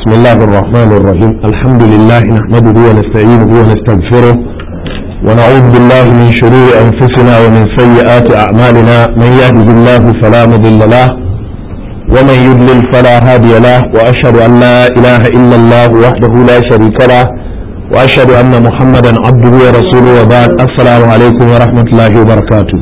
بسم الله الرحمن الرحيم الحمد لله نحمده ونستعينه ونستغفره ونعوذ بالله من شرور أنفسنا ومن سيئات أعمالنا من يهده الله فلا مضل له ومن يضلل فلا هادي له وأشهد أن لا إله إلا الله وحده لا شريك له وأشهد أن محمدا عبده ورسوله وبعد السلام عليكم ورحمة الله وبركاته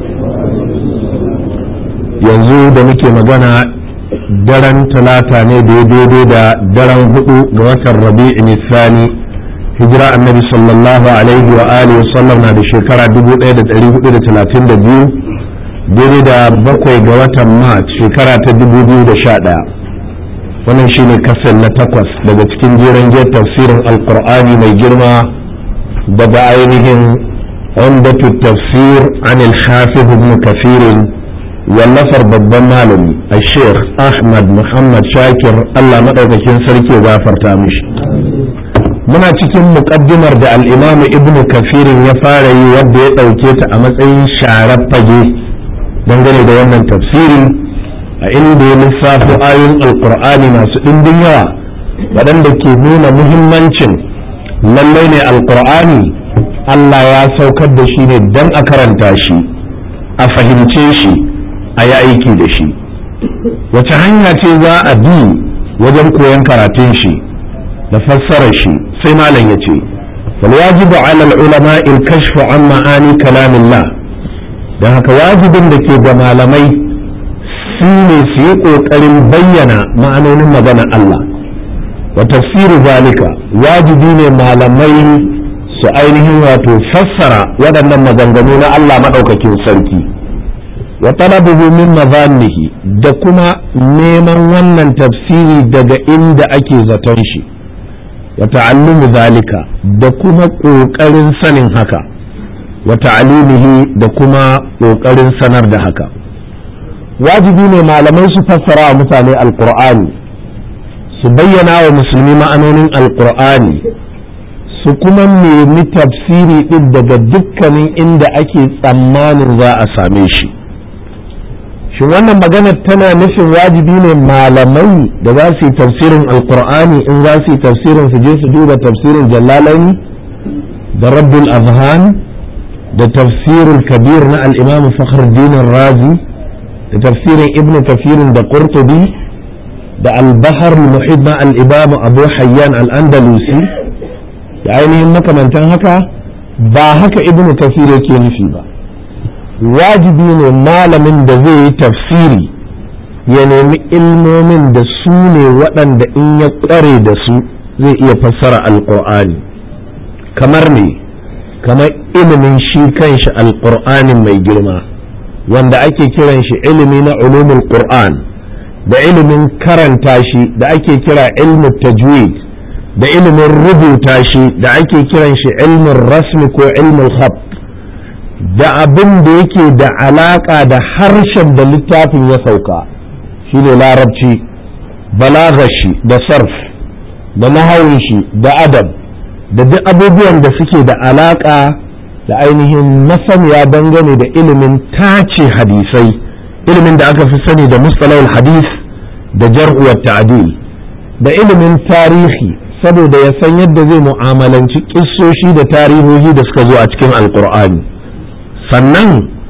yanzu da muke magana daren talata ne da ya daidai da daren hudu ga watan rabi'i nisani hijira annabi sallallahu alaihi wa alihi wasallam na da shekara 1432 daidai da bakwai ga watan march shekara ta 2011 wannan shine kasar na takwas daga cikin jeren jiyar tafsirin alkur'ani mai girma daga ainihin umdatu tafsir an al-hafiz ibn kafirin wallafar babban malami a sheikh ahmad muhammad shakir allah maɗaukakin sarki gafarta mishi muna cikin muƙaddimar da al'imamu ibnu kafirin ya fara yi wadda ya ɗauke ta a matsayin sharar fage dangane da wannan tafsiri a inda ya lissafo ayoyin alkur'ani masu ɗimbin yawa waɗanda ke nuna muhimmancin lallai ne alkur'ani allah ya saukar da shi ne don a karanta shi a fahimce shi a yi aiki da shi wace hanya ce za a bi wajen koyon karatun shi da fassarar shi sai malam ya ce walwajibu ala ulama il kashfu an ma'ani kalamillah don haka wajibin da ke ga malamai su ne su yi ƙoƙarin bayyana ma'anonin maganar Allah wa tafsiru zalika wajibi ne malamai su ainihin wato fassara waɗannan maganganu na Allah maɗaukakin sarki wa talabuhu min mazannihi da kuma neman wannan tafsiri daga inda ake zaton shi wa ta'allumu zalika da kuma ƙoƙarin sanin haka wa ta'alimihi da kuma ƙoƙarin sanar da haka wajibi ne malamai su fassara wa mutane alƙur'ani su bayyana wa musulmi ma'anonin alƙur'ani su kuma nemi tafsiri ɗin daga dukkanin inda ake tsammanin za a same shi shin wannan magana tana nufin wajibi ne malamai da za su yi tafsirin alkur'ani in za su yi tafsirin su je su duba tafsirin jallalani da rabbul azhan da tafsirin kabir na al'imamu fakhruddin razi da tafsirin ibnu kafirin da qurtubi da albahar muhid na al'imamu abu hayyan al'andalusi da ainihin makamantan haka ba haka ibnu kafir yake nufi ba wajibi ne malamin da zai yi tafsiri ya nemi ilmomin da su ne waɗanda in ya ƙware da su zai iya fassara alƙur'ani kamar ne kamar ilimin shi kanshi alƙur'anin mai girma wanda ake kiran shi ilimi na ulumul qur'an da ilimin karanta shi da ake kira ilmu tajwid da ilimin rubuta shi da ake kiran shi ilmin rasmi ko ilmul khat da abin da yake da alaƙa da harshen da littafin ya sauka shi ne larabci balagashi da sarf da nahawun shi da adab da duk abubuwan da suke da alaƙa da ainihin masaniya dangane da ilimin tace hadisai ilimin da aka fi sani da mustalahul hadis da jar'uwar ta'adil da ilimin tarihi saboda ya san yadda zai mu'amalanci kissoshi da tarihohi da suka zo a cikin alkur'ani sannan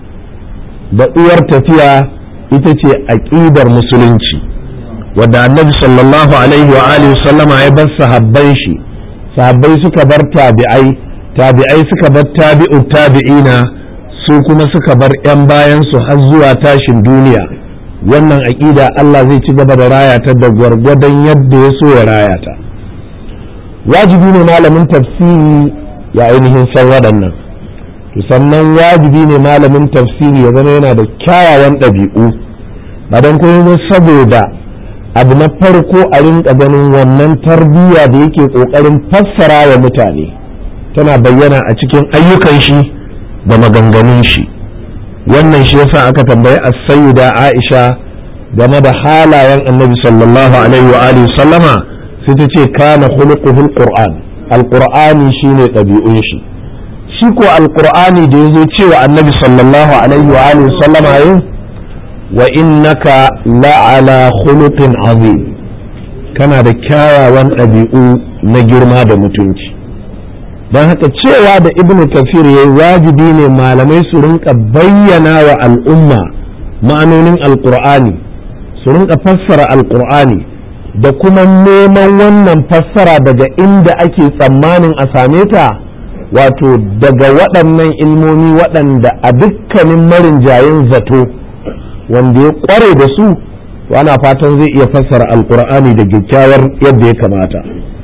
da uwar tafiya ita ce aƙidar musulunci wadda annabi sallallahu alaihi wa alihi sallama ya bar sahabban shi sahabbai suka bar tabi'ai tabi'ai suka bar tabi'u tabi'ina su kuma suka bar 'yan bayan su har zuwa tashin duniya wannan aƙida Allah zai ci gaba da raya ta da gwargwadon yadda ya so ya raya ta wajibi ne malamin tafsiri ya ainihin san waɗannan sannan wajibi ne malamin tafsiri ya zama yana da kyawawan ɗabi'u ba don kuma saboda abu na farko a rinka ganin wannan tarbiyya da yake ƙoƙarin fassara wa mutane tana bayyana a cikin ayyukan shi da maganganun shi wannan shi yasa aka tambayi as-sayyida Aisha game da halayen Annabi sallallahu alaihi wa alihi sallama sai ta ce kana khuluquhul qur'an al-qur'ani shine ɗabi'un shi shi ko alkur'ani da ya zo cewa annabi sallallahu alaihi wa alihi sallama yin wa innaka la'ala khuluqin azim kana da kyawawan ɗabi'u na girma da mutunci don haka cewa da ibn kafir ya wajibi ne malamai su rinka bayyana wa al'umma ma'anonin alkur'ani su rinka fassara alkur'ani da kuma neman wannan fassara daga inda ake tsammanin a same ta wato daga waɗannan ilmomi waɗanda a dukkanin marinjayin zato wanda ya ƙware da su ana fatan zai iya fassara alkur'ani da kyakkyawar yadda ya kamata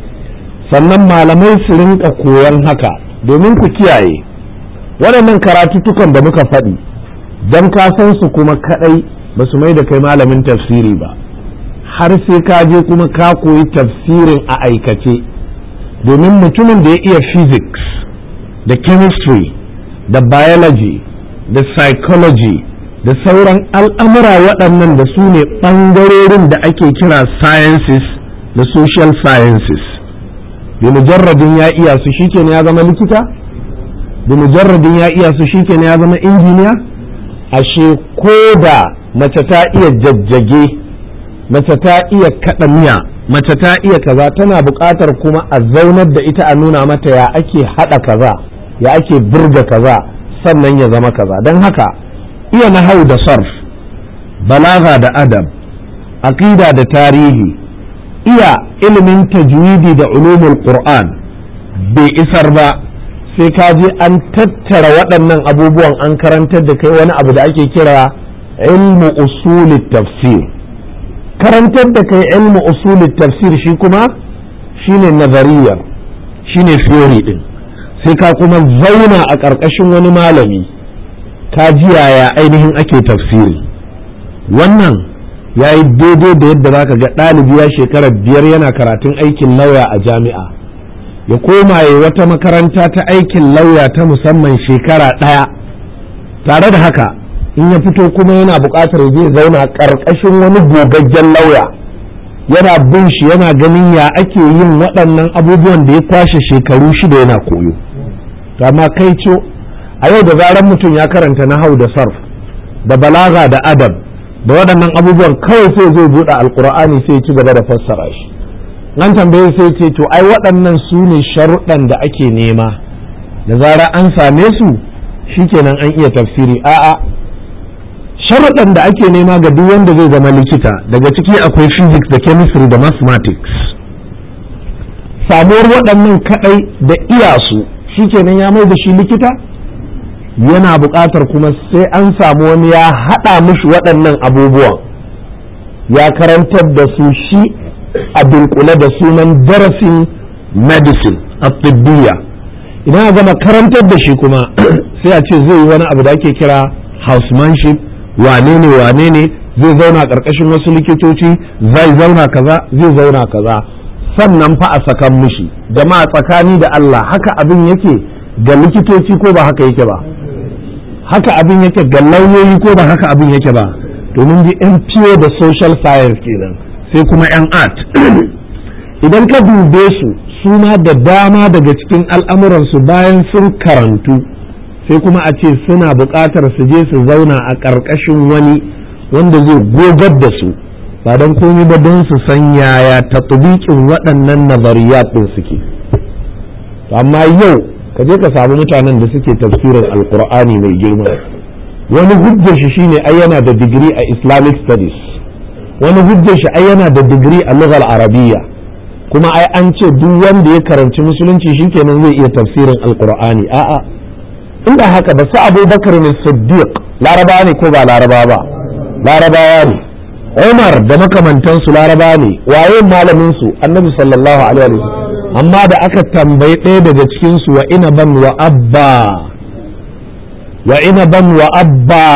sannan malamai su rinka koyon haka domin ku kiyaye waɗannan karatutukan da muka faɗi don ka san su kuma kaɗai ba su mai da kai malamin tafsiri ba har sai ka je kuma ka koyi tafsirin a aikace domin mutumin da ya iya physics da chemistry da biology da psychology da sauran al'amura waɗannan da su ne ɓangarorin da ake kira sciences da social sciences bi mujarradin ya iya su shike ya zama likita bi mujarradin ya iya su shike ya zama injiniya ashe ko da mace ta iya jajjage mace ta iya kaɗa miya mace ta iya kaza tana buƙatar kuma a zaunar da ita a nuna mata ya ake haɗa kaza ya ake burga kaza sannan ya zama kaza don haka iya nahau da sarf balaga da adab aqida da tarihi iya ilimin tajwidi da ulumul qur'an bai isar ba sai ka je an tattara waɗannan abubuwan an karantar da kai wani abu da ake kira ilmu usulit tafsir karantar da kai ilmu usulit tafsir shi kuma shine nazariyar shine theory din sai ka kuma zauna a ƙarƙashin wani malami ka ji yaya ainihin ake tafsiri wannan ya yi daidai da yadda za ka ga ɗalibi ya shekarar biyar yana karatun aikin lauya a jami'a ya koma ya wata makaranta ta aikin lauya ta musamman shekara ɗaya tare da haka in ya fito kuma yana buƙatar zai zauna ƙarƙashin wani gogaggen lauya yana bin shi yana ganin ya ake yin waɗannan abubuwan da ya kwashe shekaru shida yana koyo amma kai ce a yau da zaran mutum ya karanta nahau da sarf da balaga da adab da waɗannan abubuwan kawai sai zai buɗe alkur'ani sai ya ci gaba da fassara shi nan tambaye sai ce to ai waɗannan su ne sharuɗan da ake nema da zara an same su shikenan an iya tafsiri a'a sharuɗan da ake nema ga duk wanda zai zama likita daga ciki akwai physics da chemistry da mathematics samuwar waɗannan kaɗai da iyasu shikenan ya mai da shi likita yana buƙatar kuma sai an samu wani ya haɗa mishi waɗannan abubuwan ya karantar da su shi a dunkule da sunan darasin medicine a tibbiya idan a gama karantar da shi kuma sai a ce zai yi wani abu da ake kira housemanship wane ne wane ne zai zauna ƙarƙashin wasu likitoci zai zauna kaza zai zauna kaza sannan fa a sakan mishi jama'a tsakani da Allah haka abin yake ga likitoci ko ba haka yake ba haka abin yake ga lauyoyi ko ba haka abin yake ba domin ji yan fiye da social science kenan sai kuma yan art idan ka dube su su ma da dama daga cikin al'amuransu bayan sun karantu sai kuma a ce suna buƙatar su je su zauna a ƙarƙashin wani wanda zai gogar da su ba don komai ba don su san yaya tatbiqin waɗannan nazariyat ɗin suke amma yau ka je ka samu mutanen da suke tafsirin alkur'ani mai girma wani hujjar shi shine ai yana da digiri a islamic studies wani hujjar shi ai yana da digiri a lughal arabiyya kuma ai an ce duk wanda ya karanci musulunci shikenan zai iya tafsirin alkur'ani a'a inda haka ba su abubakar ne siddiq laraba ne ko ba laraba ba larabawa ne umar da makamantansu laraba ne waye malamin su annabi sallallahu alaihi wasallam amma da aka tambayi ɗaya daga cikinsu wa inaban wa abba wa inaban wa abba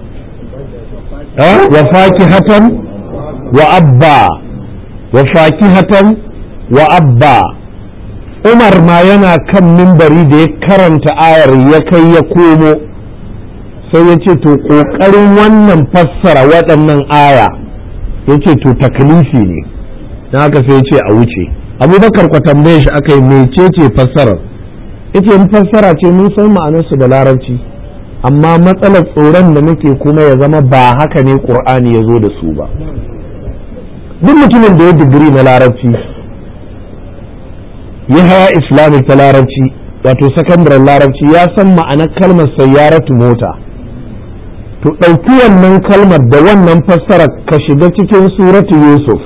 wa fakihatan wa abba wa fakihatan wa abba umar ma yana kan mimbari da ya karanta ayar ya kai ya komo sai ya ce to ƙoƙarin wannan fassara waɗannan aya ya ce to taklifi ne na haka sai ya ce a wuce abubakar kwa tambaye shi aka yi mecece fassarar ita yin fassara ce mun san ma'anarsu da larabci amma matsalar tsoron da nake kuma ya zama ba haka ne ƙur'ani ya zo da su ba duk mutumin da ya digiri na larabci ya haya islamic ta larabci wato sakandaren larabci ya san ma'anar kalmar sayyaratu mota to ɗauki wannan kalmar da wannan fassarar ka shiga cikin suratu yusuf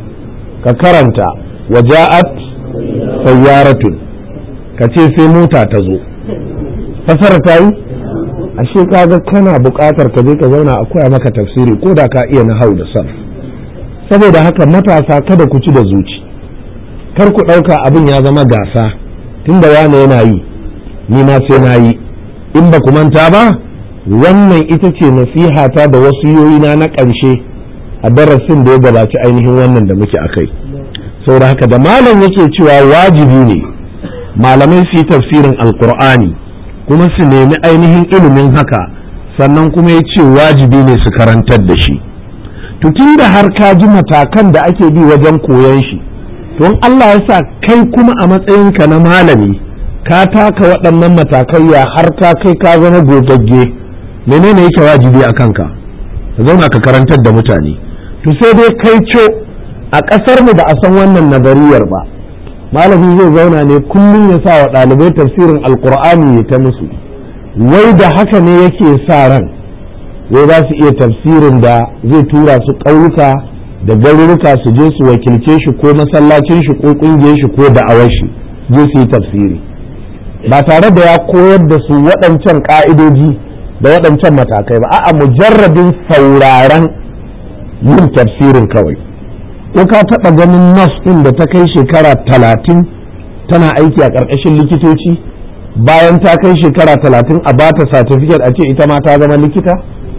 ka karanta waja'at sayyaratun ka ce sai mota ta zo fassara ta yi ashe kaga kana buƙatar ka je ka zauna a koya maka tafsiri ko da ka iya na hau da sarf saboda haka matasa kada ku ci da zuci kar ku ɗauka abin ya zama gasa tunda wane yana yi ni ma sai na yi in ba ku manta ba wannan ita ce nasihata da wasiyoyina na ƙarshe a darasin da ya gabaci ainihin wannan da muke akai saboda haka da malam yake cewa wajibi ne malamai su yi tafsirin alkur'ani kuma su nemi ainihin ilimin haka sannan kuma ya ce wajibi ne su karantar da shi tun da har ka ji matakan da ake bi wajen koyon shi don Allah ya sa kai kuma a matsayinka na malami ka taka waɗannan matakai ya har ka kai ka zama gogagge menene yake wajibi a kanka ka zauna ka karantar da mutane to sai dai kai co a ƙasar mu ba a san wannan nazariyar ba malami zai zauna ne kullum ya sa wa ɗalibai tafsirin alkur'ani ya ta musu wai da haka ne yake sa ran wai za su iya tafsirin da zai tura su ƙauyuka da garuruka su je su wakilce shi ko masallacin shi ko ƙungiyar shi ko da'awar shi je su yi tafsiri ba tare da ya koyar da su waɗancan ƙa'idoji da waɗancan matakai ba a'a mujarradin sauraren yin tafsirin kawai ko ka taɓa ganin nas ɗin da ta kai shekara talatin tana aiki a ƙarƙashin likitoci bayan ta kai shekara talatin a bata satifiket a ce ita ma ta zama likita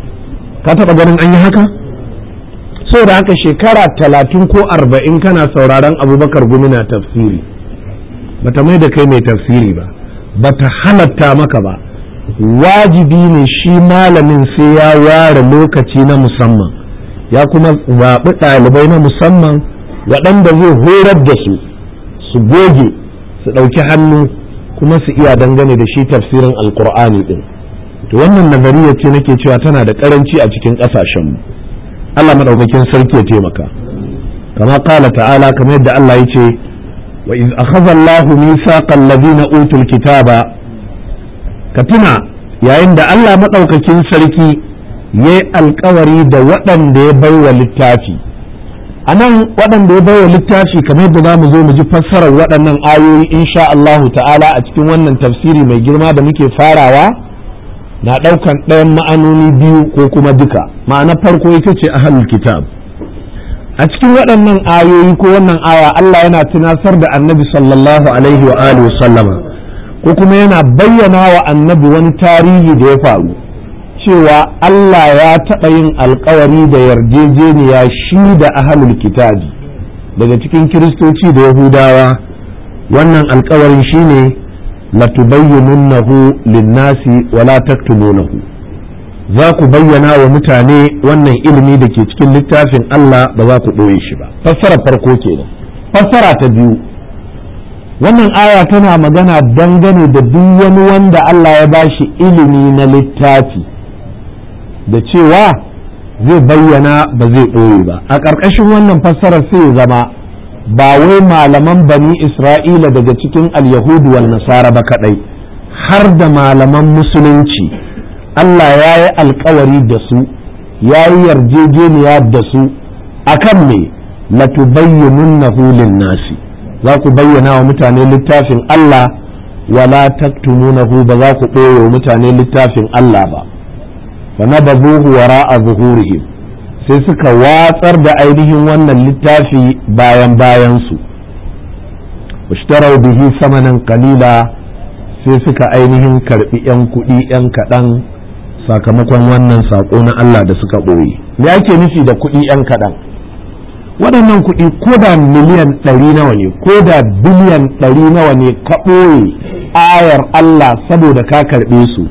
ka taɓa ganin an yi haka so da haka shekara talatin ko arba'in kana sauraron abubakar gumi na tafsiri bata mai da kai mai tafsiri ba bata halatta maka ba wajibi ne shi malamin sai ya ware lokaci na musamman ya kuma zaɓi ɗalibai na musamman waɗanda zai horar da su su goge su ɗauki hannu kuma su iya dangane da shi tafsirin alkur'ani ɗin to wannan nazariya ce nake cewa tana da ƙaranci a cikin ƙasashenmu Allah maɗaukakin sarki ya taimaka kama ƙala ta'ala kamar yadda Allah ya ce wa iz akhadha Allahu mithaqal ladina utul kitaba ka tuna yayin da Allah maɗaukakin sarki ya yi alkawari da waɗanda ya bai wa littafi a nan waɗanda ya bai wa littafi kamar yadda za mu zo mu ji fassarar waɗannan ayoyi insha Allahu ta'ala a cikin wannan tafsiri mai girma da muke farawa na ɗaukan ɗayan ma'anoni biyu ko kuma duka ma'ana farko ita ce ahlul kitab a cikin waɗannan ayoyi ko wannan aya Allah yana tunasar da annabi sallallahu alaihi wa alihi sallama ko kuma yana bayyana wa annabi wani tarihi da ya faru cewa Allah ya taɓa yin alkawari da yarjejeniya shi da ahalul kitabi daga cikin kiristoci da yahudawa wannan alkawarin shine latubayyinunnahu linnasi wala taktumunahu za ku bayyana wa mutane wannan ilimi da ke cikin littafin Allah ba za ku ɓoye shi ba fassara farko kenan fassara ta biyu wannan aya tana magana dangane da duk wani wanda Allah ya bashi ilimi na littafi da cewa zai bayyana ba zai ɓoye ba a ƙarƙashin wannan fassarar sai zama ba wai malaman bani isra'ila daga cikin alyahudu wal nasara ba kaɗai har da malaman musulunci Allah ya yi alkawari da su ya yi yarjejeniya da su akan me latubayyinunnahu lin-nasi za ku bayyana wa mutane littafin Allah wala taktumunahu ba za ku ɓoye wa mutane littafin Allah ba fa nabazuhu wara'a zuhurihim sai suka watsar da ainihin wannan littafi bayan bayan su ishtarau bihi samanan qalila sai suka ainihin karbi yan kuɗi yan kaɗan sakamakon wannan saƙo na Allah da suka ɓoye me ake nufi da kuɗi yan kaɗan waɗannan kuɗi ko da miliyan ɗari nawa ne ko da biliyan ɗari nawa ne ka ɓoye ayar Allah saboda ka karɓe su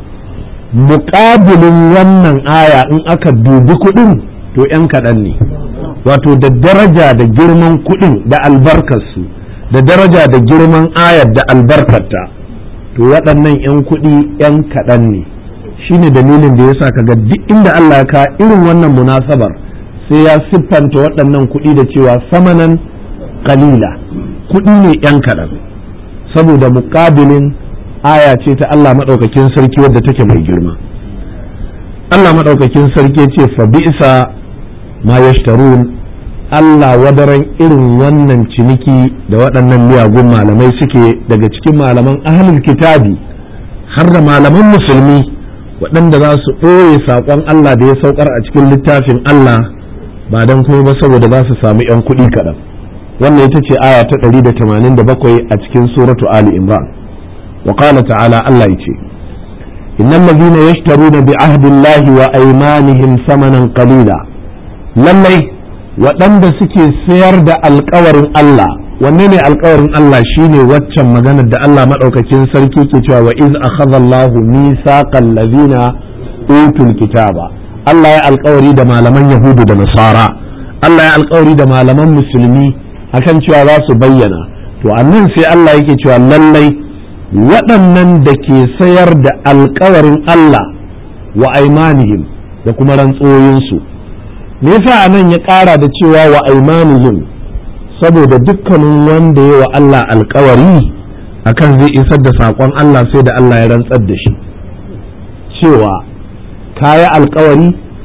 muƙabilin wannan aya in aka dubi kuɗin to ‘yan kaɗan ne wato da daraja da girman kuɗin da albarkarsu da daraja da girman ayar da albarkarta to waɗannan ‘yan kuɗi ‘yan kaɗan ne shine dalilin da ya sa kaga duk inda Allah ka irin wannan munasabar sai ya siffanta waɗannan kuɗi da cewa samanan kalila kuɗi ne ‘yan kaɗan saboda muƙabilin aya ce ta Allah maɗaukakin sarki wadda take mai girma Allah maɗaukakin sarki ce fa bi'sa ma yashtarun Allah wadaran irin wannan ciniki da waɗannan miyagun malamai suke daga cikin malaman ahlul kitabi har da malaman musulmi waɗanda za su ɓoye saƙon Allah da ya saukar a cikin littafin Allah ba don kuma ba saboda za su sami 'yan kuɗi kaɗan wannan ita ce aya ta 187 a cikin suratu Ali Imran wa qala ta'ala Allah ya ce innal ladhina yashtaruna bi ahdillahi wa aymanihim samanan qalila lallai waɗanda suke sayar da alkawarin Allah wanne ne alkawarin Allah shine waccan maganar da Allah maɗaukakin sarki ke cewa wa iz akhadha Allahu mithaqal ladhina utul kitaba Allah ya alkawari da malaman Yahudu da Nasara Allah ya alkawari da malaman musulmi akan cewa za su bayyana to annan sai Allah yake cewa lallai waɗannan da ke sayar da alkawarin Allah wa aimanihim da kuma rantsoyinsu me yasa anan ya ƙara da cewa wa aimanihim saboda dukkanin wanda ya wa Allah alkawari akan zai isar da saƙon Allah sai da Allah ya rantsar da shi cewa kayi alkawari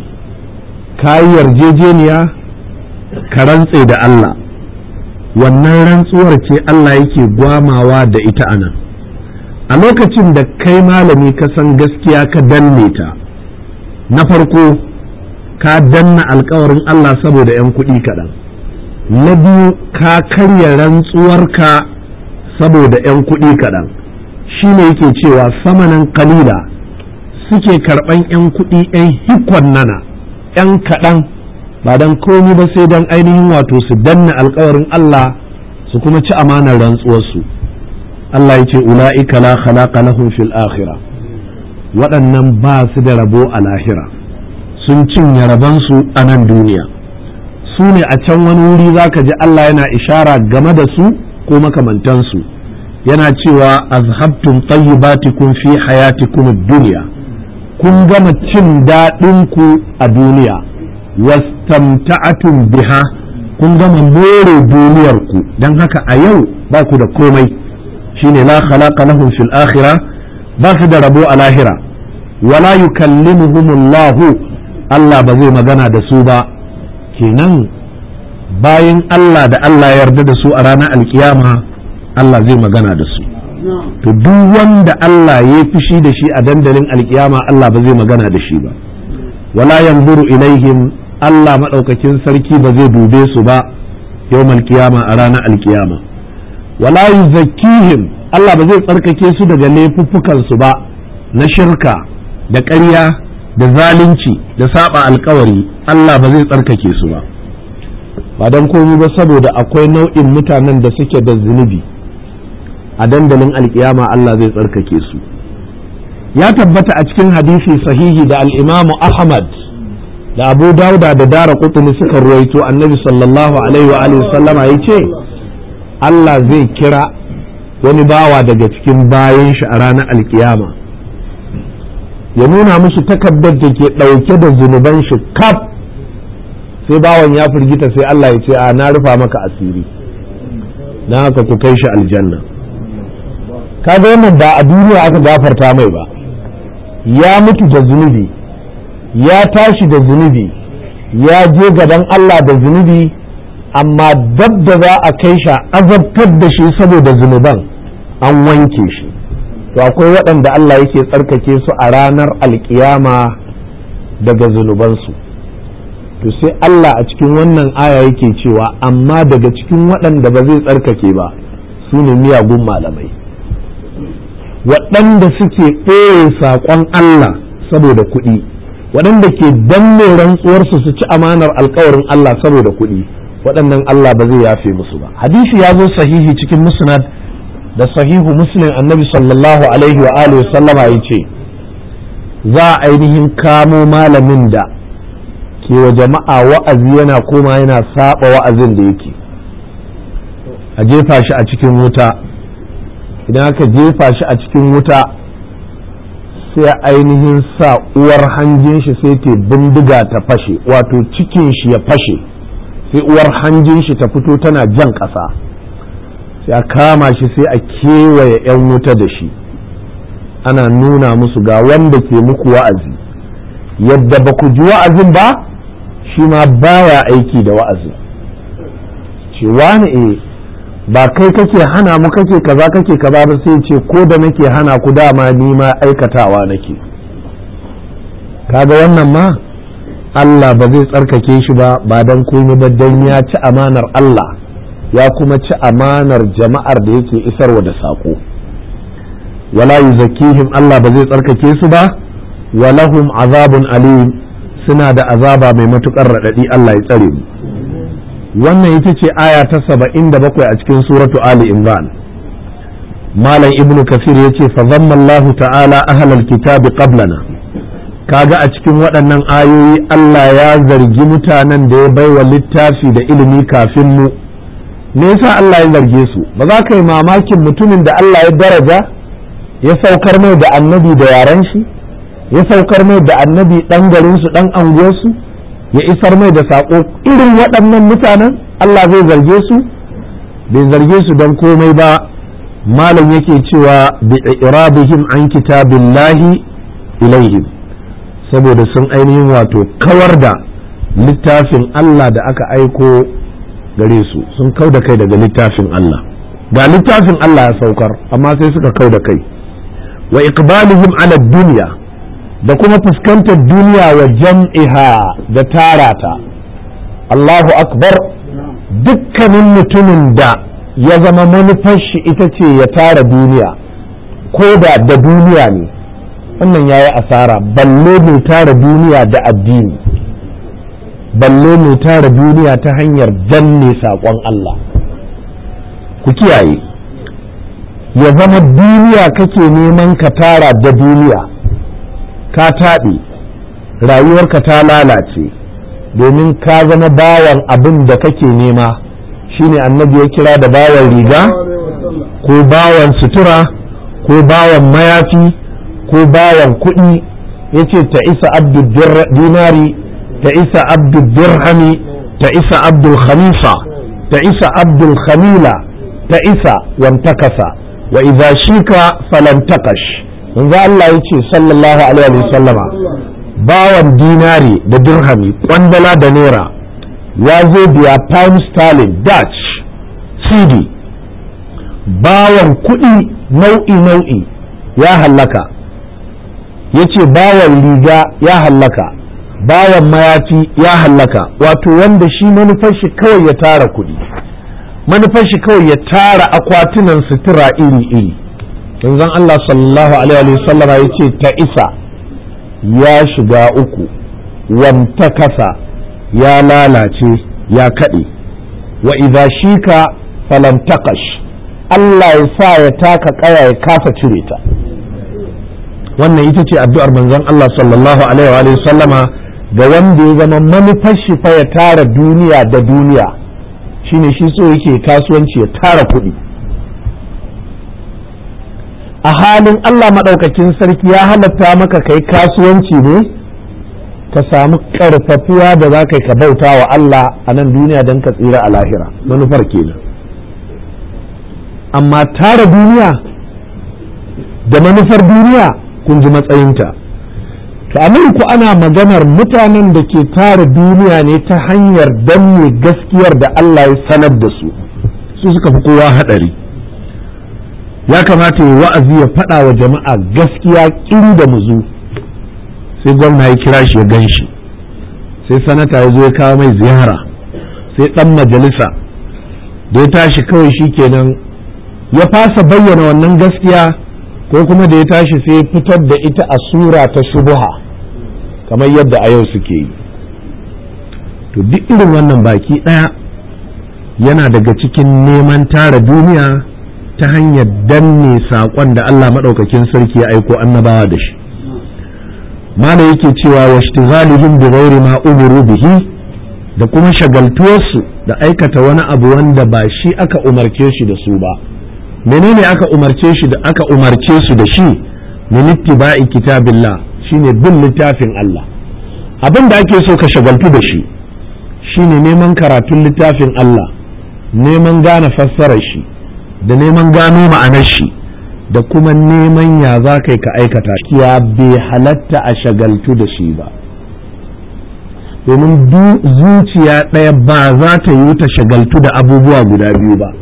kayi yarjejeniya ka rantse da Allah wannan rantsuwar ce Allah yake gwamawa da ita anan a lokacin da kai malami ka san gaskiya ka danne ta na farko ka danna alkawarin Allah saboda 'yan kuɗi kaɗan na biyu ka karya rantsuwarka saboda 'yan kuɗi kaɗan shi ne yake cewa samanan kalila suke karɓan 'yan kuɗi 'yan hikon nana 'yan kaɗan ba don komi ba sai don ainihin wato su danna alkawarin Allah su kuma ci amanar rantsuwarsu Allah ya ce ula'ika la khalaqa lahum fil akhirah waɗannan ba su da rabo a lahira sun cinye rabansu a nan duniya su ne a can wani wuri za ka ji Allah yana ishara game da su ko makamantansu yana cewa azhabtum tayyibatikum fi hayatikum ad-dunya kun gama cin daɗinku a duniya wastamta'atum biha kun gama more duniyarku don haka a yau ba ku da komai shine la khalaqa lahum fil akhirah ba su da rabo a lahira wala yukallimuhumullahu Allah ba zai magana da su ba kenan bayan Allah da Allah ya yarda da su a ranar alkiyama Allah zai magana da su to duk wanda Allah ya fishi da shi a dandalin alkiyama Allah ba zai magana da shi ba wala yanzuru ilaihim Allah maɗaukakin sarki ba zai dube su ba yawmal kiyama a ranar alkiyama wala yuzakkihim Allah ba zai tsarkake su daga laifuffukan su ba na shirka da ƙarya da zalunci da saba alkawari Allah ba zai tsarkake su ba ba don komi ba saboda akwai nau'in mutanen da suke da zunubi a dandalin alkiyama Allah zai tsarkake su ya tabbata a cikin hadisi sahihi da al'imamu Ahmad da Abu Dauda da Dara Qutni suka ruwaito annabi sallallahu alaihi wa alihi sallama ya ce Allah zai kira wani bawa daga cikin bayan shi a ranar alkiyama ya nuna musu takardar da ke ɗauke da zunuban shi kaf sai bawan ya firgita sai Allah ya ce a na rufa maka asiri na haka ku kai shi aljanna kaga wannan ba a duniya aka gafarta mai ba ya mutu da zunubi ya tashi da zunubi ya je gaban Allah da zunubi amma dab da za a kai shi azabtar da shi saboda zunuban an wanke shi to akwai waɗanda Allah yake tsarkake su a ranar alkiyama daga zunubansu to sai Allah a cikin wannan aya yake cewa amma daga cikin waɗanda ba zai tsarkake ba su ne miyagun malamai waɗanda suke ɓoye saƙon Allah saboda kuɗi waɗanda ke danne rantsuwarsu su ci amanar alkawarin Allah saboda kuɗi waɗannan Allah ba zai yafe musu ba hadisi ya zo sahihi cikin musnad da sahihu muslim annabi sallallahu alaihi wa alihi sallama ya ce za a ainihin kamo malamin da ke wa jama'a wa'azi yana koma yana saba wa'azin da yake a jefa shi a cikin wuta idan aka jefa shi a cikin wuta sai ainihin sa uwar hanjin shi sai ta bindiga ta fashe wato cikin shi ya fashe sai uwar hanjin shi ta fito tana jan ƙasa sai a kama shi sai a kewaye 'yan wuta da shi ana nuna musu ga wanda ke muku wa'azi yadda ba ku ji wa'azin ba shi ma baya aiki da wa'azin ce wani e ba kai kake hana mu kake kaza kake kaza ba sai ce ko da nake hana ku dama ni ma aikatawa nake kaga wannan ma Allah ba zai tsarkake shi ba ba dan komai ba dan ya ci amanar Allah ya kuma ci amanar jama'ar da yake isarwa da saƙo wala yuzakkihim Allah ba zai tsarkake su ba walahum azabun alim suna da azaba mai matukar raɗaɗi Allah ya tsare mu wannan ita ce aya ta saba'in da bakwai a cikin suratu Ali Imran malam ibnu kasir ya ce fa zamma Allah ta'ala ahlal kitabi qablana kaga a cikin waɗannan ayoyi Allah ya zargi mutanen da ya baiwa littafi da ilimi kafin mu me yasa Allah ya zarge su ba za ka yi mamakin mutumin da Allah ya daraja ya saukar mai da annabi da yaren shi ya saukar mai da annabi ɗan garinsu ɗan anguwarsu ya isar mai da saƙo irin waɗannan mutanen Allah zai zarge su bai zarge su don komai ba malam yake cewa bi irabihim an kitabillahi ilaihim saboda sun ainihin wato kawar da littafin Allah da aka aiko gare su sun kau da kai daga littafin Allah ga littafin Allah ya saukar amma sai suka kau da kai wa iqbalihim ala duniya da kuma fuskantar duniya wa jam'iha da tarata Allahu akbar dukkanin mutumin da ya zama manufar shi ita ce ya tara duniya ko da da duniya ne wannan ya yi asara balle mai tara duniya da addini balle mai tara duniya ta hanyar danne saƙon Allah ku kiyaye ya zama duniya kake neman ka tara da duniya ka taɓe rayuwarka ta lalace domin ka zama bawan abin da kake nema shine annabi ya kira da bawan riga ko bawan sutura ko bawan mayafi ko bawan kuɗi ya ce ta isa abdul dinari ta isa abdul dirhami ta isa abdul khamisa ta isa abdul khamila ta isa wantakasa wa idza shika falantakash manzo Allah ya ce sallallahu alaihi wa sallama bawan dinari da dirhami kwandala da naira ya zo biya pound sterling dutch cd bawan kuɗi nau'i nau'i ya hallaka ya ce bawan riga ya hallaka bawan mayafi ya hallaka wato wanda shi manufar shi kawai ya tara kuɗi manufar shi kawai ya tara akwatunan sutura iri-iri yanzan Allah sallallahu alaihi wa sallama ya ce ta isa ya shiga uku wanta kasa ya lalace ya kaɗe wa idza shika falam taqash Allah ya sa ya taka kaya ya kasa cire ta wannan ita ce addu'ar manzon Allah sallallahu alaihi wa sallama ga wanda ya zama manufar shi fa ya tara duniya da duniya shine shi so yake kasuwanci ya tara kuɗi a halin Allah maɗaukakin sarki ya halatta maka kai kasuwanci ne ka samu ƙarfafuwa da za ka bauta wa Allah a nan duniya don ka tsira a lahira manufar kenan amma tara duniya da manufar duniya kun ji matsayinta to a ku ana maganar mutanen da ke tara duniya ne ta hanyar danne gaskiyar da Allah ya sanar da su su suka fi kowa haɗari ya kamata ya wa'azi ya faɗa wa jama'a gaskiya ƙiri da muzu sai gwamna ya kira shi ya gan shi sai sanata ya zo ya kawo mai ziyara sai ɗan majalisa da ya tashi kawai shi kenan ya fasa bayyana wannan gaskiya ko kuma da ya tashi sai fitar da ita a sura ta shubuha kamar yadda a yau suke yi to duk irin wannan baki ɗaya yana daga cikin neman tara duniya ta hanyar danne saƙon da Allah maɗaukakin sarki ya aiko annabawa da shi mala yake cewa wa ishtighalihim bi ghairi ma umiru bihi da kuma shagaltuwarsu da aikata wani abu wanda ba shi aka umarce shi da su ba menene aka umarce shi da aka umarce su da shi min ittiba'i kitabillah shine bin littafin Allah abin da ake so ka shagaltu da shi shine neman karatun littafin Allah neman gane fassarar shi da neman gano ma'anar shi da kuma neman ya za ka ka aikata ya bai halatta a shagaltu da shi ba domin zuciya ɗaya ba za ta yi ta shagaltu da abubuwa guda biyu ba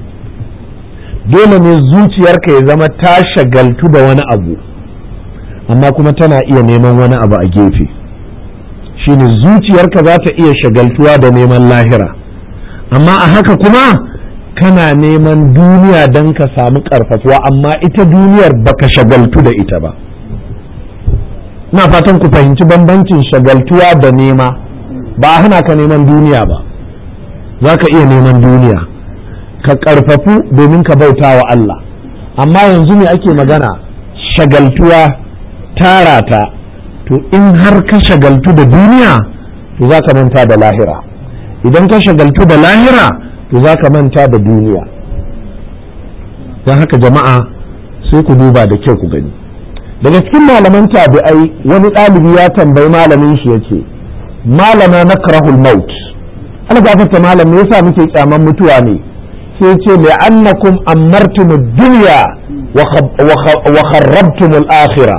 dole ne zuciyarka ya zama ta shagaltu da wani abu amma kuma tana iya neman wani abu a gefe shine zuciyarka za ta iya shagaltuwa da neman lahira amma a haka kuma kana neman duniya don ka samu karfafuwa amma ita duniyar baka shagaltu da ita ba na fatan ku fahimci bambancin shagaltuwa da nema ba a hana ka neman duniya ba za ka iya neman duniya ka karfafu domin ka bauta wa Allah amma yanzu ne ake magana shagaltuwa tara ta to in har ka shagaltu da duniya to za ka manta da lahira idan ka shagaltu da lahira to za ka manta da duniya don haka jama'a sai ku duba da kyau ku gani daga cikin malaman tabi'ai wani ɗalibi ya tambayi malamin shi yace malama na karahul maut ana gafarta malam me yasa muke kyaman mutuwa ne sai ce li'annakum ammartum ad-dunya wa kharrabtum al-akhirah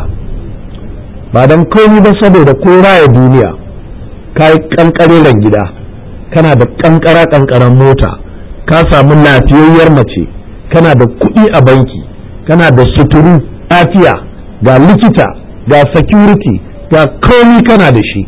ba dan komai ba saboda ko raya duniya kai kankareren gida kana da kankara kankaran mota ka samu lafiyayyar mace kana da kuɗi a banki kana da suturu lafiya ga likita ga security ga komi kana da shi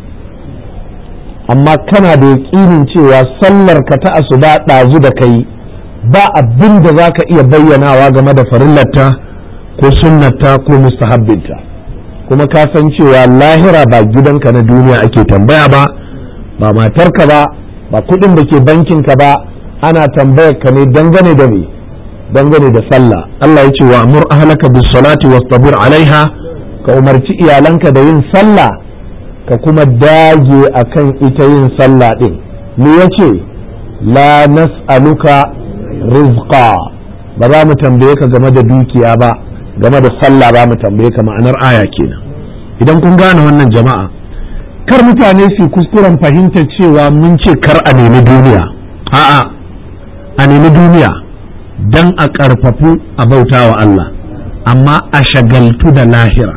amma kana da yaƙinin cewa sallar ka ta asuba ɗazu da kai ba abin da za ka iya bayyanawa game da farillarta ko sunnarta ko mustahabbinta kuma ka san cewa lahira ba gidanka na duniya ake tambaya ba ba matarka ba ba kuɗin da ke bankinka ba ana tambayar ka ne dangane da me dangane da sallah Allah ya ce wa amur ahlaka bis salati wastabir alaiha ka umarci iyalanka da yin sallah ka kuma dage akan ita yin sallah din me yace la nas'aluka rizqa ba za mu tambaye ka game da dukiya ba game da sallah ba mu tambaye ka ma'anar aya kenan idan kun gane wannan jama'a kar mutane su kuskuren fahimta cewa mun ce kar a nemi duniya a'a a nemi duniya don a ƙarfafu a bauta wa Allah amma a shagaltu da lahira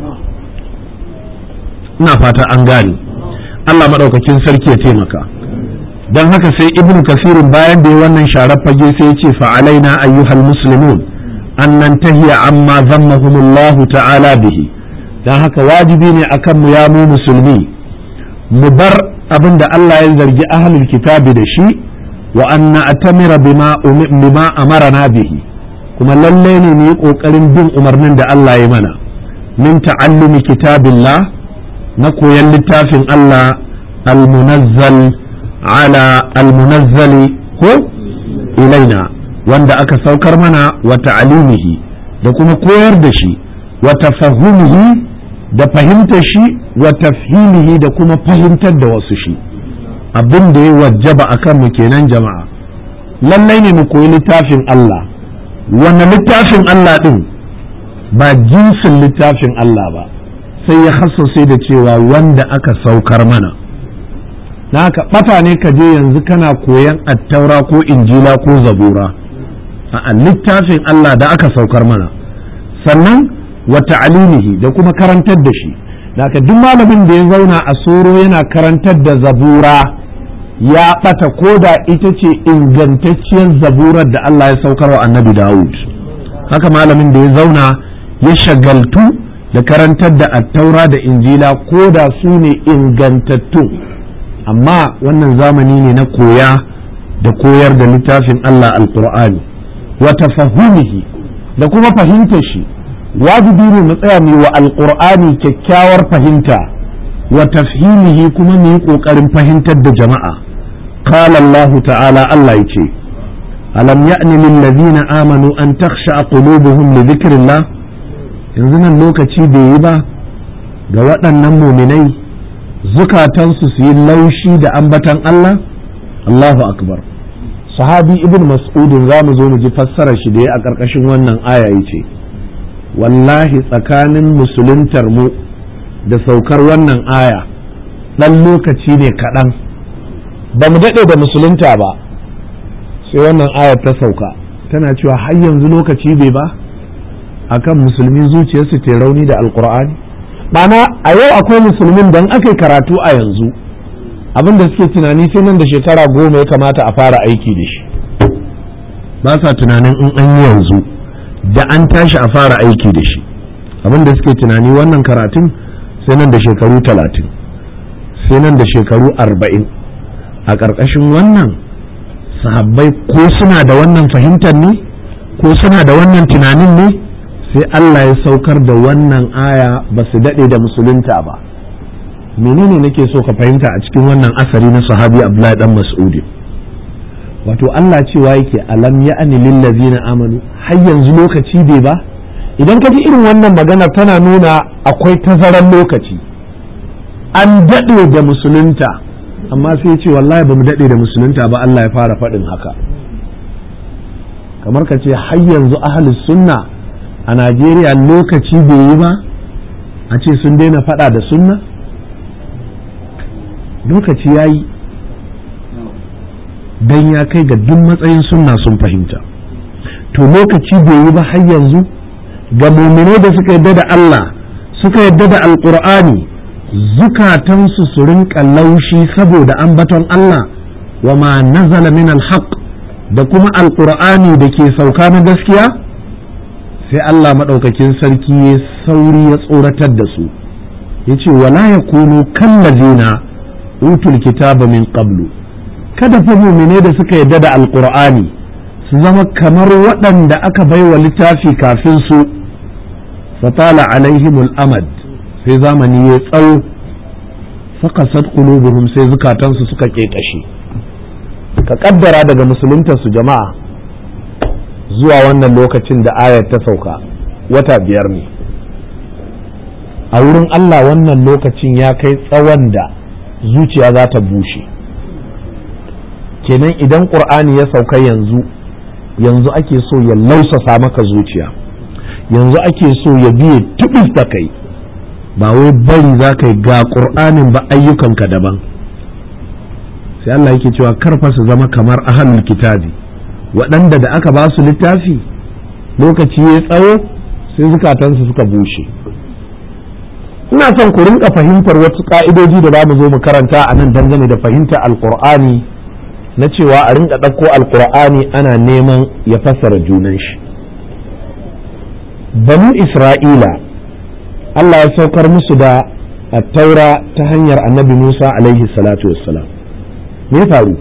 ina fata an gane Allah maɗaukakin sarki ya taimaka don haka sai ibnu kasirin bayan da ya wannan sharar fage sai ya ce fa'alaina ayyuhal muslimun an nan tahiya amma zammahumullahu ta'ala bihi don haka wajibi ne akan mu ya mu musulmi mu bar abin da Allah ya zargi ahlul kitabi da shi wa an na'tamira bima bima amarana bihi kuma lalle ne mu yi kokarin bin umarnin da Allah ya mana min ta'allumi kitabillah na koyan littafin Allah al-munazzal ala al-munazzali ko ilaina wanda aka saukar mana wa ta'alimihi da kuma koyar da shi wa tafahumihi da fahimtar shi wa tafhimihi da kuma fahimtar da wasu shi abin da ya wajaba a kanmu kenan jama'a lallai ne mu koyi littafin Allah wani littafin Allah ɗin ba jinsin littafin Allah ba sai ya sai da cewa wanda aka saukar mana na haka ɓata ne ka je yanzu kana koyan attaura ko injila ko zabura a littafin Allah da aka saukar mana sannan wa ta'alimihi da kuma karantar da shi da duk malamin da ya zauna a soro yana karantar da zabura ya ɓata ko da ita ce ingantacciyar zaburar da Allah ya saukar wa annabi Dawud haka malamin da ya zauna ya shagaltu da karantar da attaura da injila ko da su ne ingantattu amma wannan zamani ne na koya da koyar da littafin Allah alkur'ani wa tafahumihi da kuma fahimtar shi wajibi ne mu tsaya mu wa alkur'ani kyakkyawar fahimta wa tafhimihi kuma mu yi kokarin fahimtar da jama'a qala Allah ta'ala Allah yace alam ya'ni lil ladina amanu an takhsha qulubuhum li dhikrillah yanzu nan lokaci bai yi ba ga waɗannan muminai zukatansu su yi laushi da ambatan Allah Allahu akbar sahabi ibn mas'udin za mu zo mu ji fassarar shi da ya a ƙarƙashin wannan aya yace wallahi tsakanin musuluntar mu da saukar wannan aya ɗan lokaci ne kaɗan ba mu daɗe da musulunta ba sai wannan ayar ta sauka tana cewa har yanzu lokaci bai ba akan musulmi zuciyarsu ta rauni da alkur'ani Bana a yau akwai musulmin don aka yi karatu a yanzu abin da suke tunani sai nan da shekara goma ya kamata a fara aiki da shi ba sa tunanin in an yi yanzu da an tashi a fara aiki da shi abin da suke tunani wannan karatun sai nan da shekaru talatin sai nan da shekaru arba'in a ƙarƙashin wannan sahabbai ko suna da wannan fahimtar ne ko suna da wannan tunanin ne sai Allah ya saukar da wannan aya ba su daɗe da musulunta ba menene nake so ka fahimta a cikin wannan asari na sahabi Abdullahi dan Mas'udi wato Allah cewa yake alam ya'ani lillazina amanu har yanzu lokaci bai ba idan ka ji irin wannan magana tana nuna akwai tazaran lokaci an daɗe da musulunta amma sai ce wallahi ba mu daɗe da musulunta ba Allah ya fara faɗin haka kamar ka ce har yanzu ahlus sunna a Najeriya lokaci bai yi ba a ce sun daina faɗa da sunna lokaci ya yi don ya kai ga duk matsayin sunna sun fahimta to lokaci bai yi ba har yanzu ga muminai da suka yadda da Allah suka yadda da alkur'ani zukatansu su rinka laushi saboda ambaton Allah wa ma nazala min alhaq da kuma alkur'ani da ke sauka na gaskiya sai Allah maɗaukakin sarki ya sauri ya tsoratar da su ya ce wala ya kunu kallazina utul kitaba min qablu kada fa mumine da suka yadda da alkur'ani su zama kamar waɗanda aka baiwa littafi kafin su fatala alaihimul amad sai zamani ya tsawo fakasat qulubuhum sai zukatansu suka ƙeƙashe ka kaddara daga musulunta su jama'a zuwa wannan lokacin da ayar ta sauka wata biyar ne a wurin Allah wannan lokacin ya kai tsawon da zuciya za ta bushe kenan idan ƙur'ani ya sauka yanzu yanzu ake so ya lausasa maka zuciya yanzu ake so ya biye tubis da kai ba wai bari za ka yi ga ƙur'anin ba ayyukanka daban sai Allah yake cewa karfa su zama kamar ahalul kitabi waɗanda da aka ba su littafi lokaci ya tsawo sai zukatansu suka bushe ina son ku rinka fahimtar wasu ka'idoji da za mu zo mu karanta a nan dangane da fahimtar alkur'ani na cewa a rinka ɗauko alkur'ani ana neman ya fassara junan shi banu isra'ila Allah ya saukar musu da taura ta hanyar annabi musa alaihi salatu wassalam me faru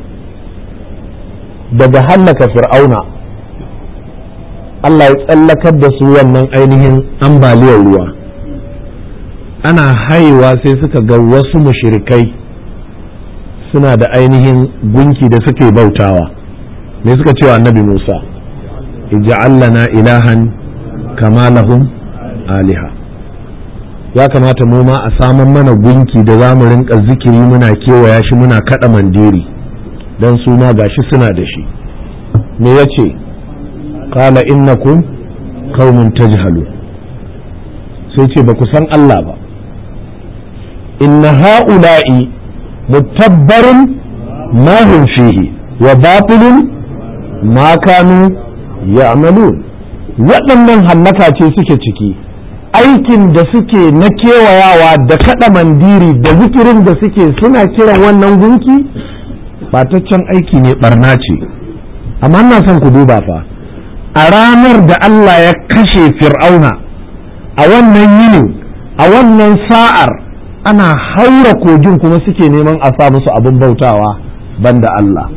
daga hallaka fir'auna Allah ya tsallakar da su wannan ainihin ambaliyar ruwa ana haiwa sai suka ga wasu mushirikai suna da ainihin gunki da suke bautawa me suka cewa annabi Musa ij'al ilahan kama lahum aliha ya kamata mu ma a saman mana gunki da za mu rinka zikiri muna kewaya shi muna kada mandiri don su ma gashi suna da shi me ya ce kala innakum qaumun tajhalu sai ce ba ku san Allah ba inna ha'ula'i mutabbarun ma hum fihi wa batilun ma kanu ya'malun waɗannan hallaka ce suke ciki aikin da suke na kewayawa da kaɗa mandiri da zikirin da suke suna kiran wannan gunki bataccen aiki ne barna ce amma ina son ku duba fa a ranar da Allah ya kashe fir'auna a wannan yinin a wannan sa'ar ana haura kogin kuma suke neman a sa musu abin bautawa banda Allah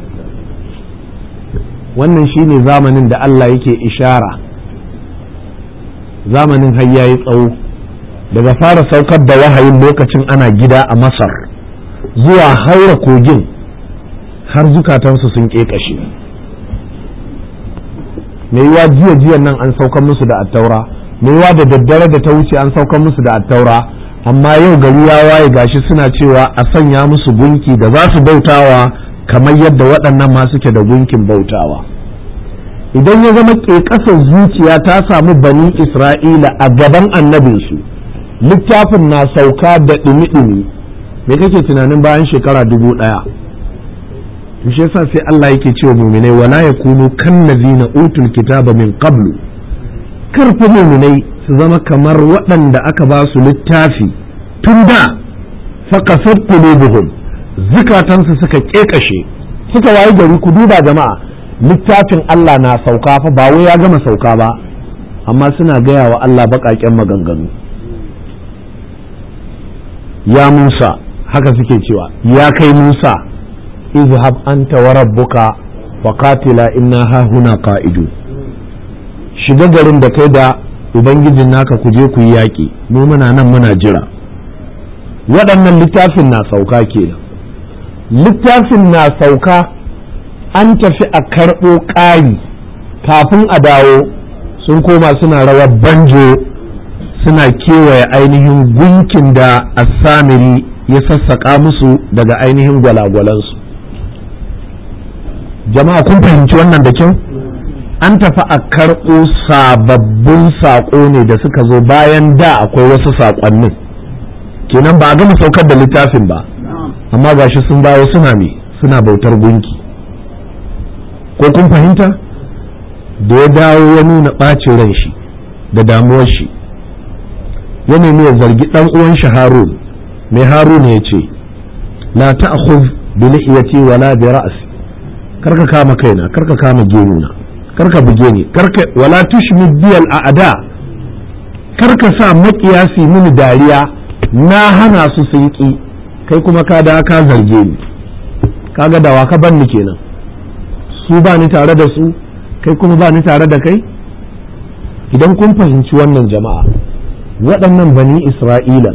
wannan shine zamanin da Allah yake ishara zamanin har yayi tsawo daga fara saukar da wahayin lokacin ana gida a masar zuwa haura kogin har zukatansu sun ƙeƙashe mai yiwa jiya jiyan nan an saukar musu da attaura mai yiwa da daddare da ta wuce an saukar musu da attaura amma yau gari ya waye gashi suna cewa a sanya musu gunki da za su bautawa kamar yadda waɗannan ma suke da gunkin bautawa idan ya zama ƙeƙasar zuciya ta samu bani isra'ila a gaban annabinsu littafin na sauka da ɗumi-ɗumi me kake tunanin bayan shekara dubu ɗaya shi yasa sai Allah yake cewa muminai wala yakunu kan na utul kitaba min qablu karfi muminai su zama kamar waɗanda aka ba su littafi tun da fakasar qulubuhum zukatansu suka ƙeƙashe suka wayi gari ku duba jama'a littafin Allah na sauka fa ba wai ya gama sauka ba amma suna gaya wa Allah baƙaƙen maganganu ya Musa haka suke cewa ya kai Musa izhab anta wa rabbuka wa qatila inna ha huna qa'idu shiga garin da kai da ubangijin naka ku je ku yi yaƙi mu muna nan muna jira waɗannan littafin na sauka kenan littafin na sauka an tafi a karɓo ƙari kafin a dawo sun koma suna rawar banjo suna kewaye ainihin gunkin da assamiri ya sassaƙa musu daga ainihin gwalagwalansu jama'a kun fahimci wannan da kyau an tafi a karɓo sababbin saƙo ne da suka zo bayan da akwai wasu saƙonnin kenan ba a gama saukar da littafin ba amma gashi sun dawo suna me suna bautar gunki ko kun fahimta da ya dawo ya nuna ɓacin ran shi da damuwar shi ya nemi ya zargi ɗan uwan shi harun mai harun ya ce la ta'khudh bi lihiyati wala bi ra'si karka kama kaina karka kama gemuna karka buge ni karka wala tushmid biyal a'da karka sa makiyasi mini dariya na hana su sun ki kai kuma ka da ka zarge ni kaga dawa ka banni kenan su ba ni tare da su kai kuma ba ni tare da kai idan kun fahimci wannan jama'a waɗannan bani isra'ila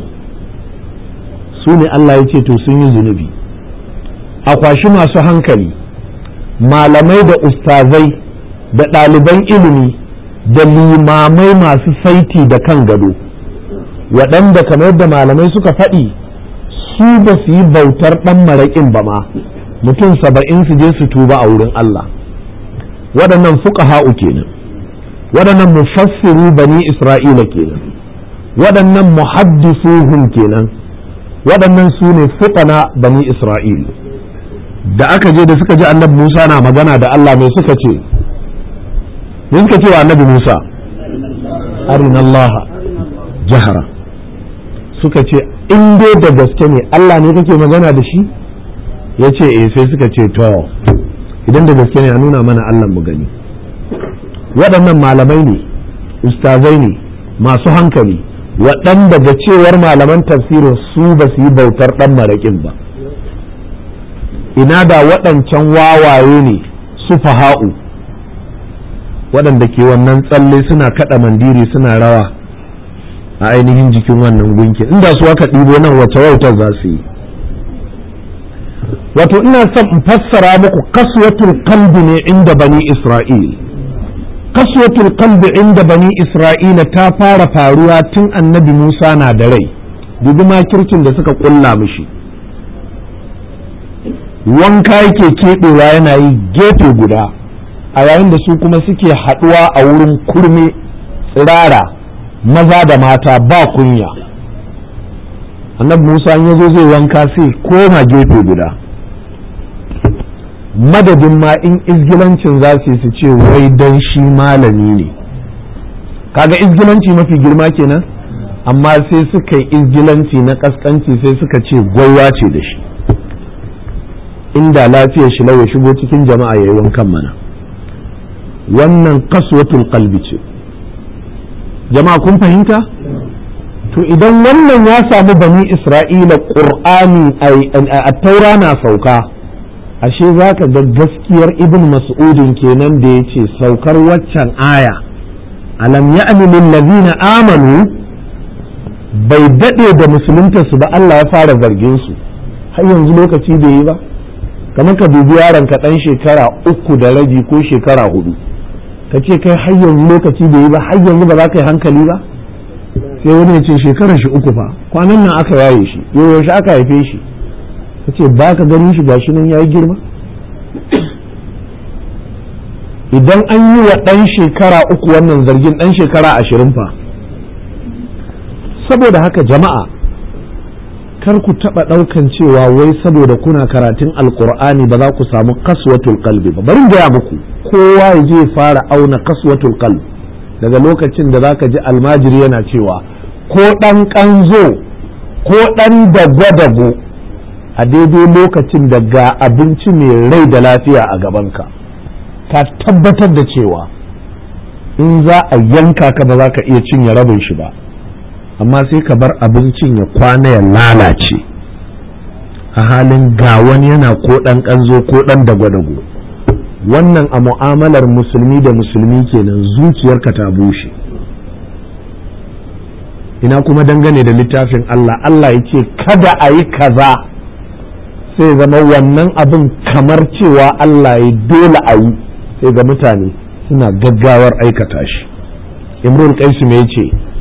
su ne Allah ya ce to sun yi zunubi a kwashi masu hankali malamai da ustazai da ɗaliban ilimi da limamai masu saiti da kan gado waɗanda kamar yadda malamai suka faɗi su ba su yi bautar ɗan maraƙin ba ma mutum saba'in su je su tuba a wurin Allah waɗannan fuqaha'u kenan waɗannan mufassiru bani isra'ila kenan waɗannan muhaddisuhum kenan waɗannan su ne fuqana bani isra'ila da aka je da suka ji annabi Musa na magana da Allah mai suka ce me suka ce wa annabi Musa arina Allah jahara suka ce in dai da gaske ne Allah ne kake magana da shi ya ce eh sai suka ce to idan da gaske ne a nuna mana Allah mu gani waɗannan malamai ne ustazai ne masu hankali waɗanda da cewar malaman tafsirin su ba su yi bautar ɗan maraƙin ba ina da waɗancan wawaye ne su faha'u waɗanda ke wannan tsalle suna kaɗa mandiri suna rawa a ainihin jikin wannan gunki inda su aka ɗibo nan wace wautar za su yi wato ina son in fassara muku kaswatul qalbi ne inda bani isra'il kaswatul qalbi inda bani isra'ila ta fara faruwa tun annabi musa na da rai dubi makircin da suka kulla mishi wanka yake keɓewa yana yi gefe guda a yayin da su kuma suke haɗuwa a wurin kurme tsirara maza da mata ba kunya annabi musa ya zo zai wanka sai koma gefe guda madadin ma in izgilancin za su su ce wai don shi malami ne kaga izgilanci mafi girma kenan amma sai suka yi izgilanci na kaskanci sai suka ce gwaiwa ce da shi inda lafiyar shi ya shigo cikin jama'a ya yi wankan mana wannan kaswatul qalbi ce jama'a kun fahimta to idan wannan ya samu bani isra'ila qur'ani a taura na sauka ashe za ka ga gaskiyar ibn mas'udin kenan da ya ce saukar waccan aya alam ya'ni lillazina amanu bai daɗe da musulunta su ba Allah ya fara zargin su har yanzu lokaci bai yi ba kamar ka dubi yaron ka ɗan shekara uku da rabi ko shekara hudu ka ce kai har yanzu lokaci bai yi ba har yanzu ba za ka yi hankali ba sai wani ya ce shekarar shi uku fa kwanan nan aka yaye shi yaushe aka haife shi ka ce ba ka ganin shi gashi nan ya yi girma idan an yi wa ɗan shekara uku wannan zargin ɗan shekara ashirin fa saboda haka jama'a kar ku taɓa ɗaukan cewa wai saboda kuna karatun alkur'ani ba za ku samu kaswatul qalbi ba bari gaya muku kowa ya je fara auna kaswatul qalbi daga lokacin da zaka ji almajiri yana cewa ko ɗan ƙanzo ko ɗan dago-dago a daidai lokacin da ga abinci mai rai da lafiya a gabanka ka tabbatar da cewa in za a yanka ka ba za ka iya cinye rabin shi ba amma sai ka bar abincin ya kwana ya lalace a halin ga wani yana ko ɗan ƙanzo ko ɗan dago-dago wannan a mu'amalar musulmi da musulmi kenan zuciyarka ta bushe ina kuma dangane da littafin Allah Allah ya ce kada a yi kaza sai zama wannan abin kamar cewa Allah ya dole a yi sai ga mutane suna gaggawar aikata shi imrul qais me yace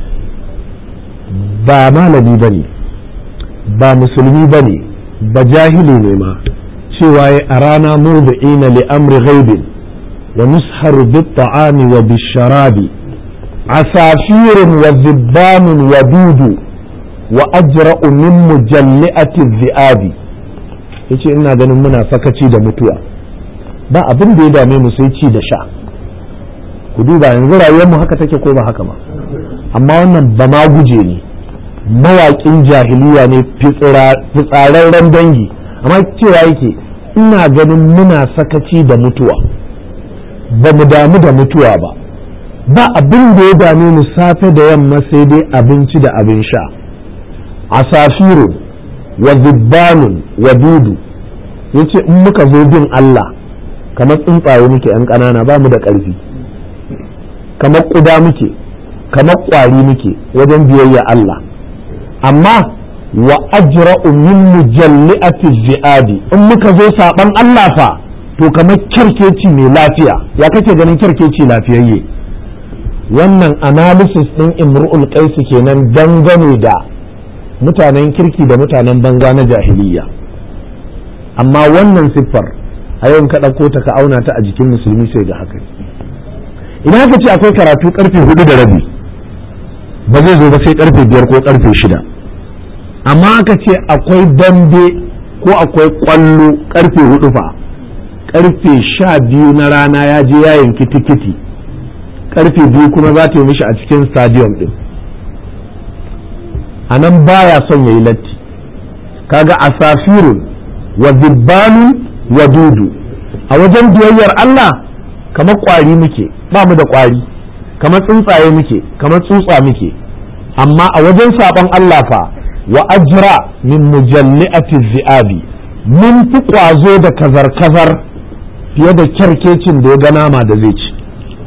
ba malami bane ba musulmi bane ba jahili ne ma cewa ya a rana murdi'ina li amri ghaibin wa nusharu bit ta'ami wa bisharabi عصافير وذبان ودود وأجرأ من مجلئة الذئاب yace ina ganin muna sakaci da mutuwa ba abin da ya dame mu sai ci da sha ku duba yanzu rayuwar mu haka take ko ba haka ba amma wannan ba ma guje ne mawaƙin jahiliya ne fitsararren dangi amma cewa yake ina ganin muna sakaci da mutuwa ba mu damu da mutuwa ba ba abin da ya dame mu safe da yamma sai dai abinci da abin sha asafiru wa zubbanun wa dudu yace in muka zo bin Allah kamar tsuntsaye muke yan ƙanana ba mu da ƙarfi kamar ƙuda muke kamar ƙwari muke wajen biyayya Allah amma wa ajra'u min mujalli'ati zi'abi in muka zo saban Allah fa to kamar kyarkeci mai lafiya ya kake ganin kyarkeci lafiyayye wannan analysis ɗin imru'ul qaisi kenan dangane da mutanen kirki da mutanen banza na jahiliya amma wannan siffar a yau ka ɗauko ta ka auna ta a jikin musulmi sai ga haka idan aka ce akwai karatu karfe hudu da rabi ba zai zo ba sai karfe biyar ko karfe shida amma aka ce akwai dambe ko akwai kwallo karfe hudu fa karfe sha biyu na rana ya je yayin kitikiti karfe biyu kuma za ta yi mishi a cikin stadium din a nan baya son ya yi latti kaga asafirun wa zibbanun wa dudu a wajen biyayyar Allah kamar kwari muke ba mu da kwari kamar tsuntsaye muke kamar tsutsa muke amma a wajen saban Allah fa wa ajra min mujalli'ati zi'abi mun fi kwazo da kazar-kazar fiye da kyarkecin da ya ga nama da zai ci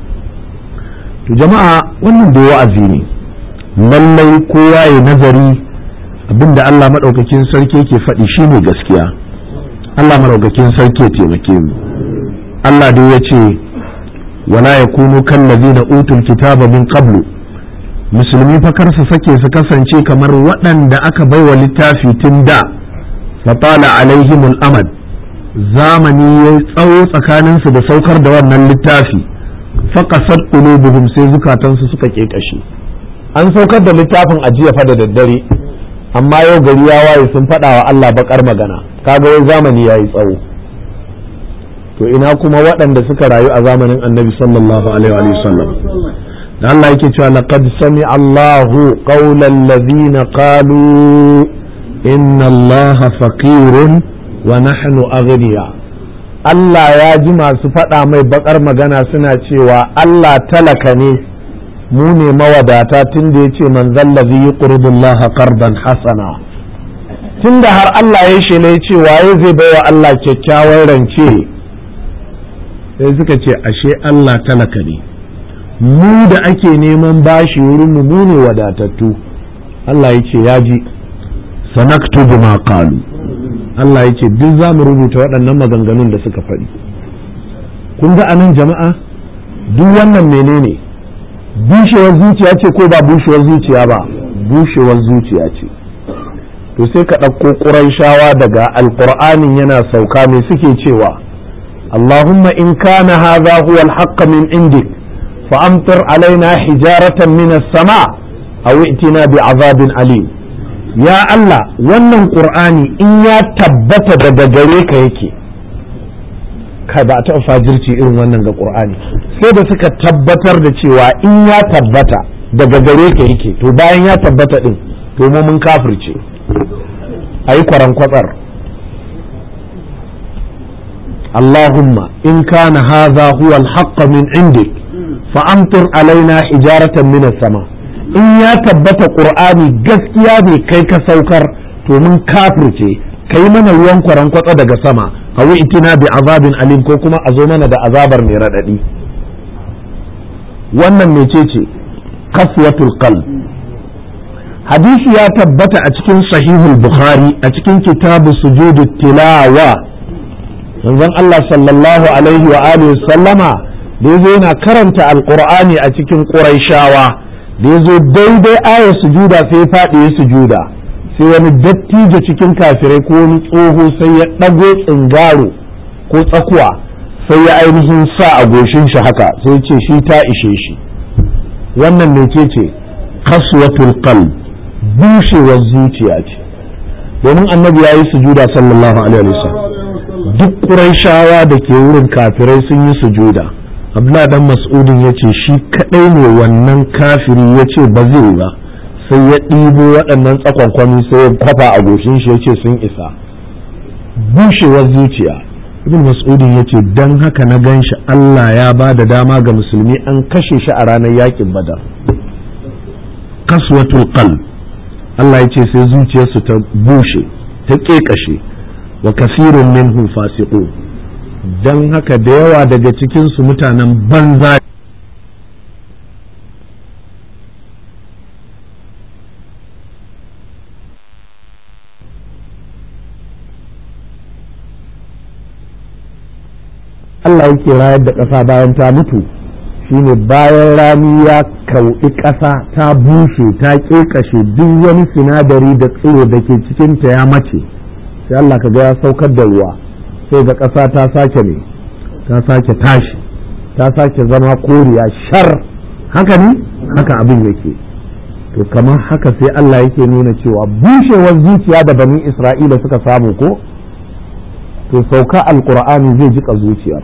to jama'a wannan da wa'azi ne lallai kowa ya nazari abinda Allah maɗaukakin sarki ke faɗi shine gaskiya Allah maɗaukakin sarki ya taimake mu Allah dai ya ce wala ya kunu kan na utul kitaba min qablu musulmi fa kar su sake su kasance kamar waɗanda aka baiwa littafi tun da fatala alaihimul amad zamani ya tsawo tsakaninsu da saukar da wannan littafi faƙasar qulubuhum sai zukatansu suka ƙeƙashe an saukar da littafin ajiya fa da daddare amma yau gari ya waye sun faɗa wa Allah baƙar magana kaga wai zamani yayi tsawo to ina kuma waɗanda suka rayu a zamanin annabi sallallahu alaihi wa sallam da Allah yake cewa laqad sami Allahu qawlan ladhina qalu inna Allaha faqirun wa nahnu aghniya Allah ya ji masu faɗa mai bakar magana suna cewa Allah talaka ne mu ne mawadata tun da ya ce man zallazi yi ƙurdullaha qardan hasana tun da har Allah ya shela ya ce waye zai baiwa Allah kyakkyawan rance sai suka ce ashe Allah talaka ne mu da ake neman bashi wurin mu ne wadatattu Allah ya ce ya ji sanaktubu ma qalu Allah ya ce duk za mu rubuta waɗannan maganganun da suka faɗi kun ga anan jama'a duk wannan menene bushewar zuciya ce ko ba bushewar zuciya ba bushewar zuciya ce to sai ka ɗauko ƙuraishawa daga alƙur'anin yana sauka mai suke cewa Allahumma in kana hadha huwa al-haqq min indik fa amtir alaina hijaratan min as-sama aw i'tina bi azabin alim ya Allah wannan qur'ani in ya tabbata daga gare ka yake kai ba a taɓa fajirci irin wannan ga qur'ani sai da suka tabbatar da cewa in ya tabbata daga gare ka yake to bayan ya tabbata din to mu mun kafirce ayi kwaran kwatsar Allahumma in kana hadha huwa al-haqq min indik fa amtir alaina hijaratan min sama in ya tabbata qur'ani gaskiya ne kai ka saukar to mun kafirce kai mana ruwan kwaran kwatsa daga sama awi itina bi azabin alim ko kuma a zo mana da azabar mai radadi wannan mecece kaswatul qalb hadisi ya tabbata a cikin sahihul bukhari a cikin kitabu sujudu tilawa manzon Allah sallallahu alaihi wa alihi sallama da yazo yana karanta alqur'ani a cikin quraishawa da yazo daidai ayar sujuda sai faɗi ya sujuda sai wani dattijo cikin kafirai ko wani tsoho sai ya ɗago tsingaro ko tsakuwa sai ya ainihin sa a goshin shi haka sai ce shi ta ishe shi wannan mece ce kaswatul qalb bushewar zuciya ce domin annabi ya yi sujuda sallallahu alaihi wasallam duk ƙuraishawa da ke wurin kafirai sun yi sujuda abdullah dan mas'udin ya ce shi kadai ne wannan kafiri ya ce ba zai ba sai ya ɗibo waɗannan tsakonkwami sai ya kwafa a goshin shi ya ce sun isa bushewar zuciya ibn mas'udin ya ce don haka na gan shi allah ya ba da dama ga musulmi an kashe shi a ranar yakin badar kaswatul qalb allah ya ce sai zuciyarsu ta bushe ta ƙeƙashe wa kasirun minhum fasiqun dan haka da yawa daga cikin su mutanen banza Allah yake rayar da ƙasa bayan ta mutu shine bayan rani ya kauɗi ƙasa ta bushe ta ƙeƙashe duk wani sinadari da tsiro da ke cikinta ya mace sai Allah ka ga ya saukar da ruwa sai ga ƙasa ta sake ne ta sake tashi ta sake zama koriya shar haka ne haka abin yake to kamar haka sai Allah yake nuna cewa bushewar zuciya da bani Isra'ila suka samu ko to sauka alqur'ani zai jika zuciyar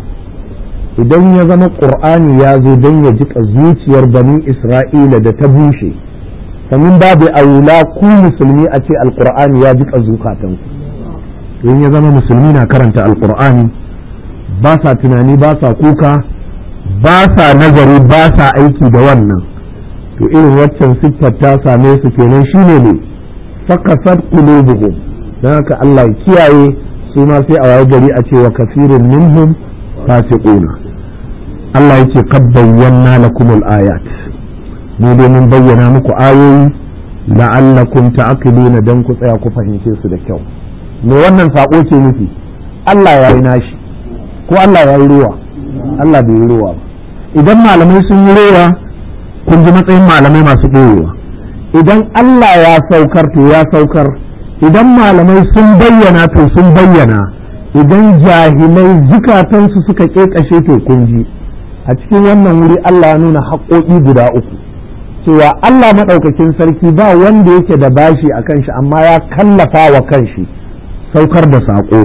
idan ya zama qur'ani ya zo don ya jika zuciyar bani Isra'ila da ta bushe sannan babu aula ku musulmi a ce alqur'ani ya jika zukatanku in ya zama musulmi na karanta alkur'ani ba sa tunani ba sa kuka ba sa nazari ba sa aiki da wannan to irin waccan siffar ta same su kenan shine ne fakasar qulubuhum dan haka Allah ya kiyaye su ma sai a waye gari a ce wa kasirun minhum fasiquna Allah yake qad bayyana lakum ayat mu dai mun bayyana muku ayoyi la'allakum ta'qiluna dan ku tsaya ku fahimce su da kyau me wannan saƙo ke nufi Allah ya yi nashi ko Allah ya yi ruwa Allah bai yi ruwa ba idan malamai sun yi ruwa kun ji matsayin malamai masu ɗorewa idan Allah ya saukar to ya saukar idan malamai sun bayyana to sun bayyana idan jahilai zukatansu suka ƙeƙashe to kun ji a cikin wannan wuri Allah ya nuna haƙoƙi guda uku cewa Allah maɗaukakin sarki ba wanda yake da bashi a kan shi amma ya kallafa wa kan shi saukar da saƙo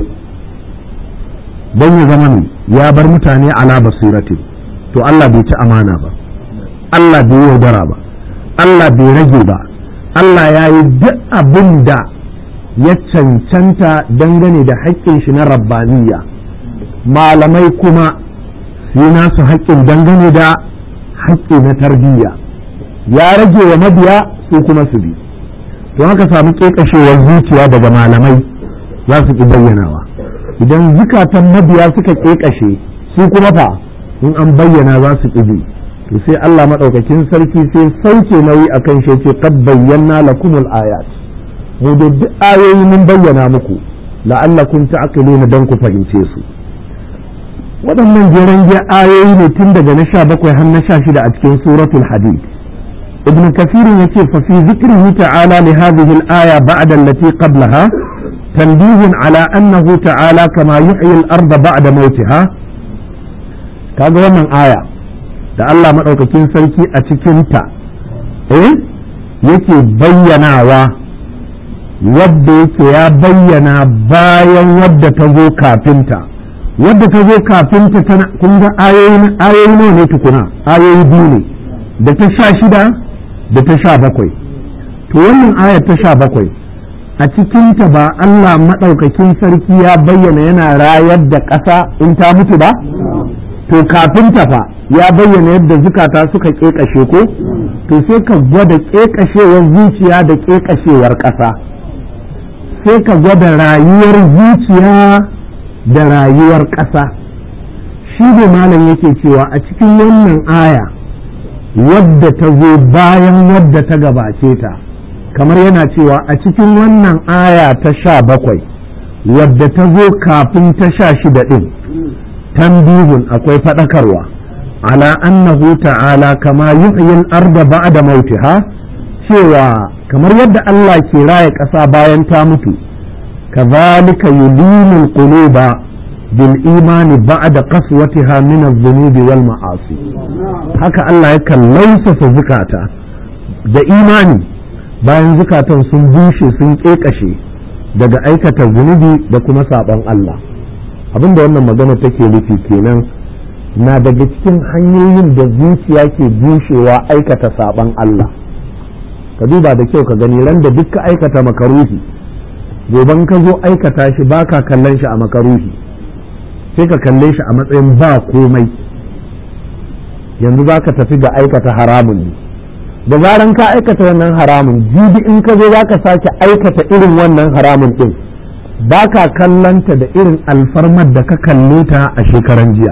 don ya zama ne ya bar mutane ala basiratin to Allah bai ci amana ba Allah bai yaudara ba Allah bai rage ba Allah ya yi duk abin da ya cancanta dangane da haƙƙin shi na rabbaniya malamai kuma su yi nasu haƙƙin dangane da haƙƙi na tarbiyya ya rage wa mabiya su kuma su bi to haka samu ƙeƙashewar zuciya daga malamai za su ƙi bayyanawa idan zukatan mabiya suka ƙeƙashe su kuma fa in an bayyana za su ƙi bi to sai Allah maɗaukakin sarki sai sauke nauyi a kan shi ce qad bayyana lakumul ayat mu da duk ayoyi mun bayyana muku la'allakum ta'qiluna dan ku fahimce su waɗannan jeren ayoyi ne tun daga na sha bakwai har na sha shida a cikin suratul hadid ibn kasir yace fa fi zikrihi ta'ala li hadhihi al-aya ba'da allati qablaha tanbihun ala annahu ta'ala kama yuhyi al-ard ba'da mautiha kaga wannan aya da Allah madaukakin sarki a cikin ta eh yake bayyanawa wadda yake ya bayyana bayan wadda ta zo kafinta wadda ta zo kafinta tana kun ga ayoyi nawa ne tukuna ayoyi biyu ne da ta sha shida da ta sha bakwai to wannan ayar ta sha bakwai a cikinta ba Allah maɗaukakin sarki ya bayyana yana rayar da ƙasa in ta mutu ba to kafinta fa ya bayyana yadda zukata suka ƙeƙashe ko to sai ka gwada ƙeƙashewar zuciya da ƙeƙashewar ƙasa sai ka gwada rayuwar zuciya da rayuwar ƙasa shi ne malam yake cewa a cikin wannan aya wadda ta zo bayan wadda ta gabace ta kamar yana cewa a cikin wannan aya ta sha bakwai wadda ta zo kafin ta sha shida ɗin tambihun akwai faɗakarwa ala annahu ta'ala kama yuhyil arda ba'da mautiha cewa kamar yadda Allah ke raya ƙasa bayan ta mutu kazalika yulinul quluba bil imani ba'da qaswatiha min adh-dhunubi wal ma'asi haka Allah yakan lausasa zukata da imani bayan zukatan sun bushe sun ƙeƙashe daga aikata zunubi da kuma saɓon Allah abinda wannan magana take nufi kenan na daga cikin hanyoyin da zuciya ke bushewa aikata saɓon Allah ka duba da kyau ka gani ran da duk ka aikata makaruhi goban ka zo aikata shi baka kallon shi a makaruhi sai ka kalle shi a matsayin ba komai yanzu za ka tafi ga aikata haramun ne da zaran ka aikata wannan haramun jibi in ka zo za ka sake aikata irin wannan haramun ɗin ba ka kallanta da irin alfarmar da ka kalle ta a shekaran jiya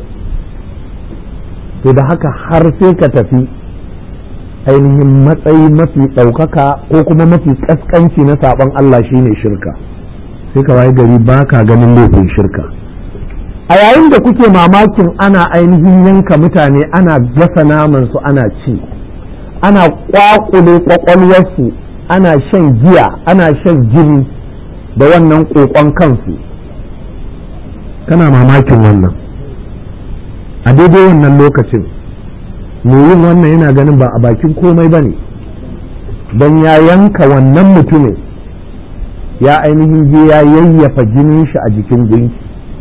to da haka har sai ka tafi ainihin matsayi mafi ɗaukaka ko kuma mafi ƙasƙanci na saɓon Allah shine shirka sai ka waye gari ba ka ganin laifin shirka a yayin da kuke mamakin ana ainihin yanka mutane ana gasa naman su ana ci ana kwakule kwakwalwarsu ana shan giya ana shan jini da wannan kokon kansu kana mamakin wannan a daidai wannan lokacin yin wannan yana ganin ba a bakin komai ba ne don ya yanka wannan mutumin ya ainihin je ya yayyafa jinin shi a jikin gunki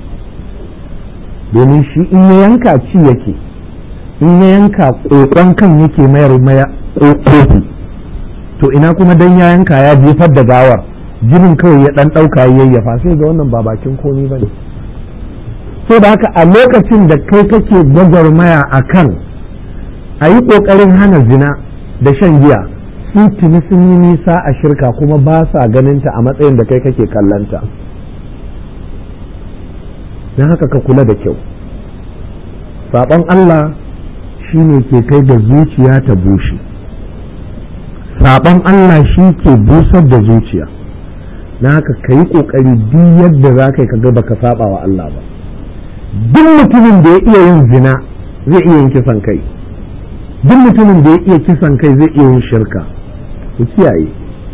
domin shi in ya yanka ci yake in ya yanka kokon kan yake mayar maya kofi to ina kuma dan ya yanka ya jefar da gawar jinin kawai ya dan dauka yayyafa sai ga wannan ba bakin komai bane so da haka a lokacin da kai kake gwagwarmaya a kan a yi ƙoƙarin hana zina da shan giya sun tuni sun yi nisa a shirka kuma ba sa ganinta a matsayin da kai kake kallanta don haka ka kula da kyau saɓon Allah shi ne ke kai da zuciya ta bushe saɓon Allah shi ke busar da zuciya na haka ka yi ƙoƙari duk yadda za ka yi ka gaba ka saɓa wa Allah ba duk mutumin da ya iya yin zina zai iya yin kisan kai duk mutumin da ya iya kisan kai zai iya yin shirka ku kiyaye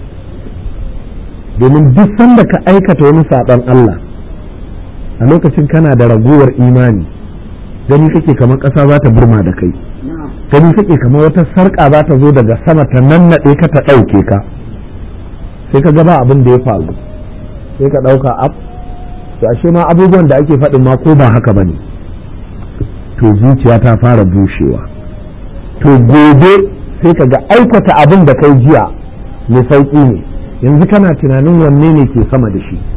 domin duk sanda ka aikata wani saɓon Allah a lokacin kana da ragowar imani gani kake kamar ƙasa za ta burma da kai gani kake kamar wata sarƙa za ta zo daga sama ta nannaɗe ka ta ɗauke ka sai ka gaba abin da ya faru sai ka ɗauka ab to ashe ma abubuwan da ake faɗin ma ko ba haka ba ne to zuciya ta fara bushewa to gobe sai ka ga aikata abin da kai jiya mai sauƙi ne yanzu kana tunanin wanne ne ke sama da shi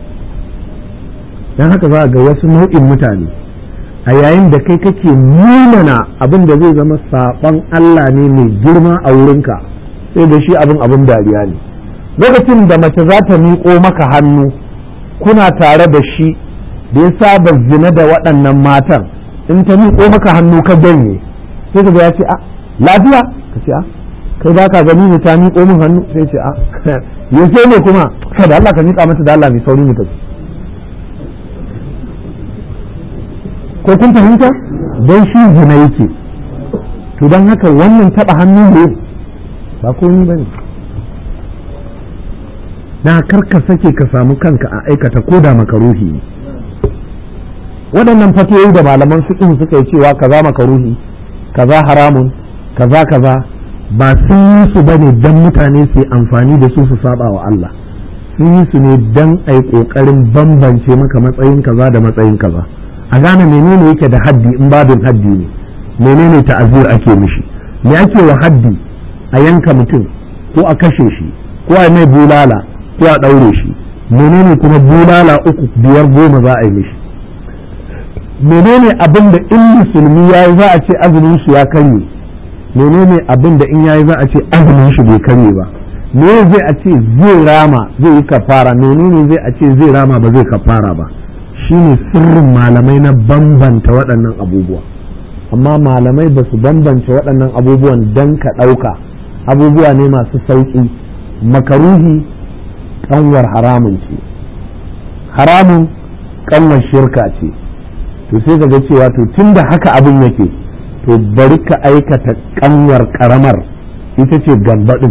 don haka za ga wasu nau'in mutane a yayin da kai kake munana abin da zai zama saɓon Allah ne mai girma a wurinka sai da shi abin abin dariya ne lokacin da mace za ta miƙo maka hannu kuna tare da shi da ya saba zina da waɗannan matan in ta miƙo maka hannu ka ganye sai ka ga ya ce a lafiya ka ce a kai ba ka gani ne ta miƙo min hannu sai ce a yaushe ne kuma kai da Allah ka miƙa mata da Allah mai sauri mu tafi ko kun fahimta don shi zina yake to don haka wannan taɓa hannu ne ba komi ba ne na karka sake ka samu kanka a aikata ko da makaruhi ne waɗannan fatoyi da malaman fiqh suka yi cewa kaza makaruhi kaza haramun kaza kaza ba sun yi su bane dan mutane su yi amfani da su su saba wa Allah sun yi su ne dan ai kokarin bambance maka matsayin kaza da matsayin kaza a gane menene yake da haddi in babin haddi ne menene ta'azir ake mishi me ake wa haddi a yanka mutum ko a kashe shi ko a mai bulala ko a ɗaure shi menene kuma bulala uku biyar goma za a yi mishi menene abin da in musulmi ya yi za a ce azumin shi ya karye menene abin da in ya yi za a ce azumin shi bai karye ba me zai a ce zai rama zai yi kafara menene zai a ce zai rama ba zai kafara ba shine sirrin malamai na bambanta waɗannan abubuwa amma malamai ba su bambance waɗannan abubuwan dan ka ɗauka abubuwa ne masu sauƙi makaruhi kanwar haramun ce haramun kanwar shirka ce to sai ka ga cewa to tunda haka abin yake to bari ka aikata kanwar karamar ita ce gambaɗin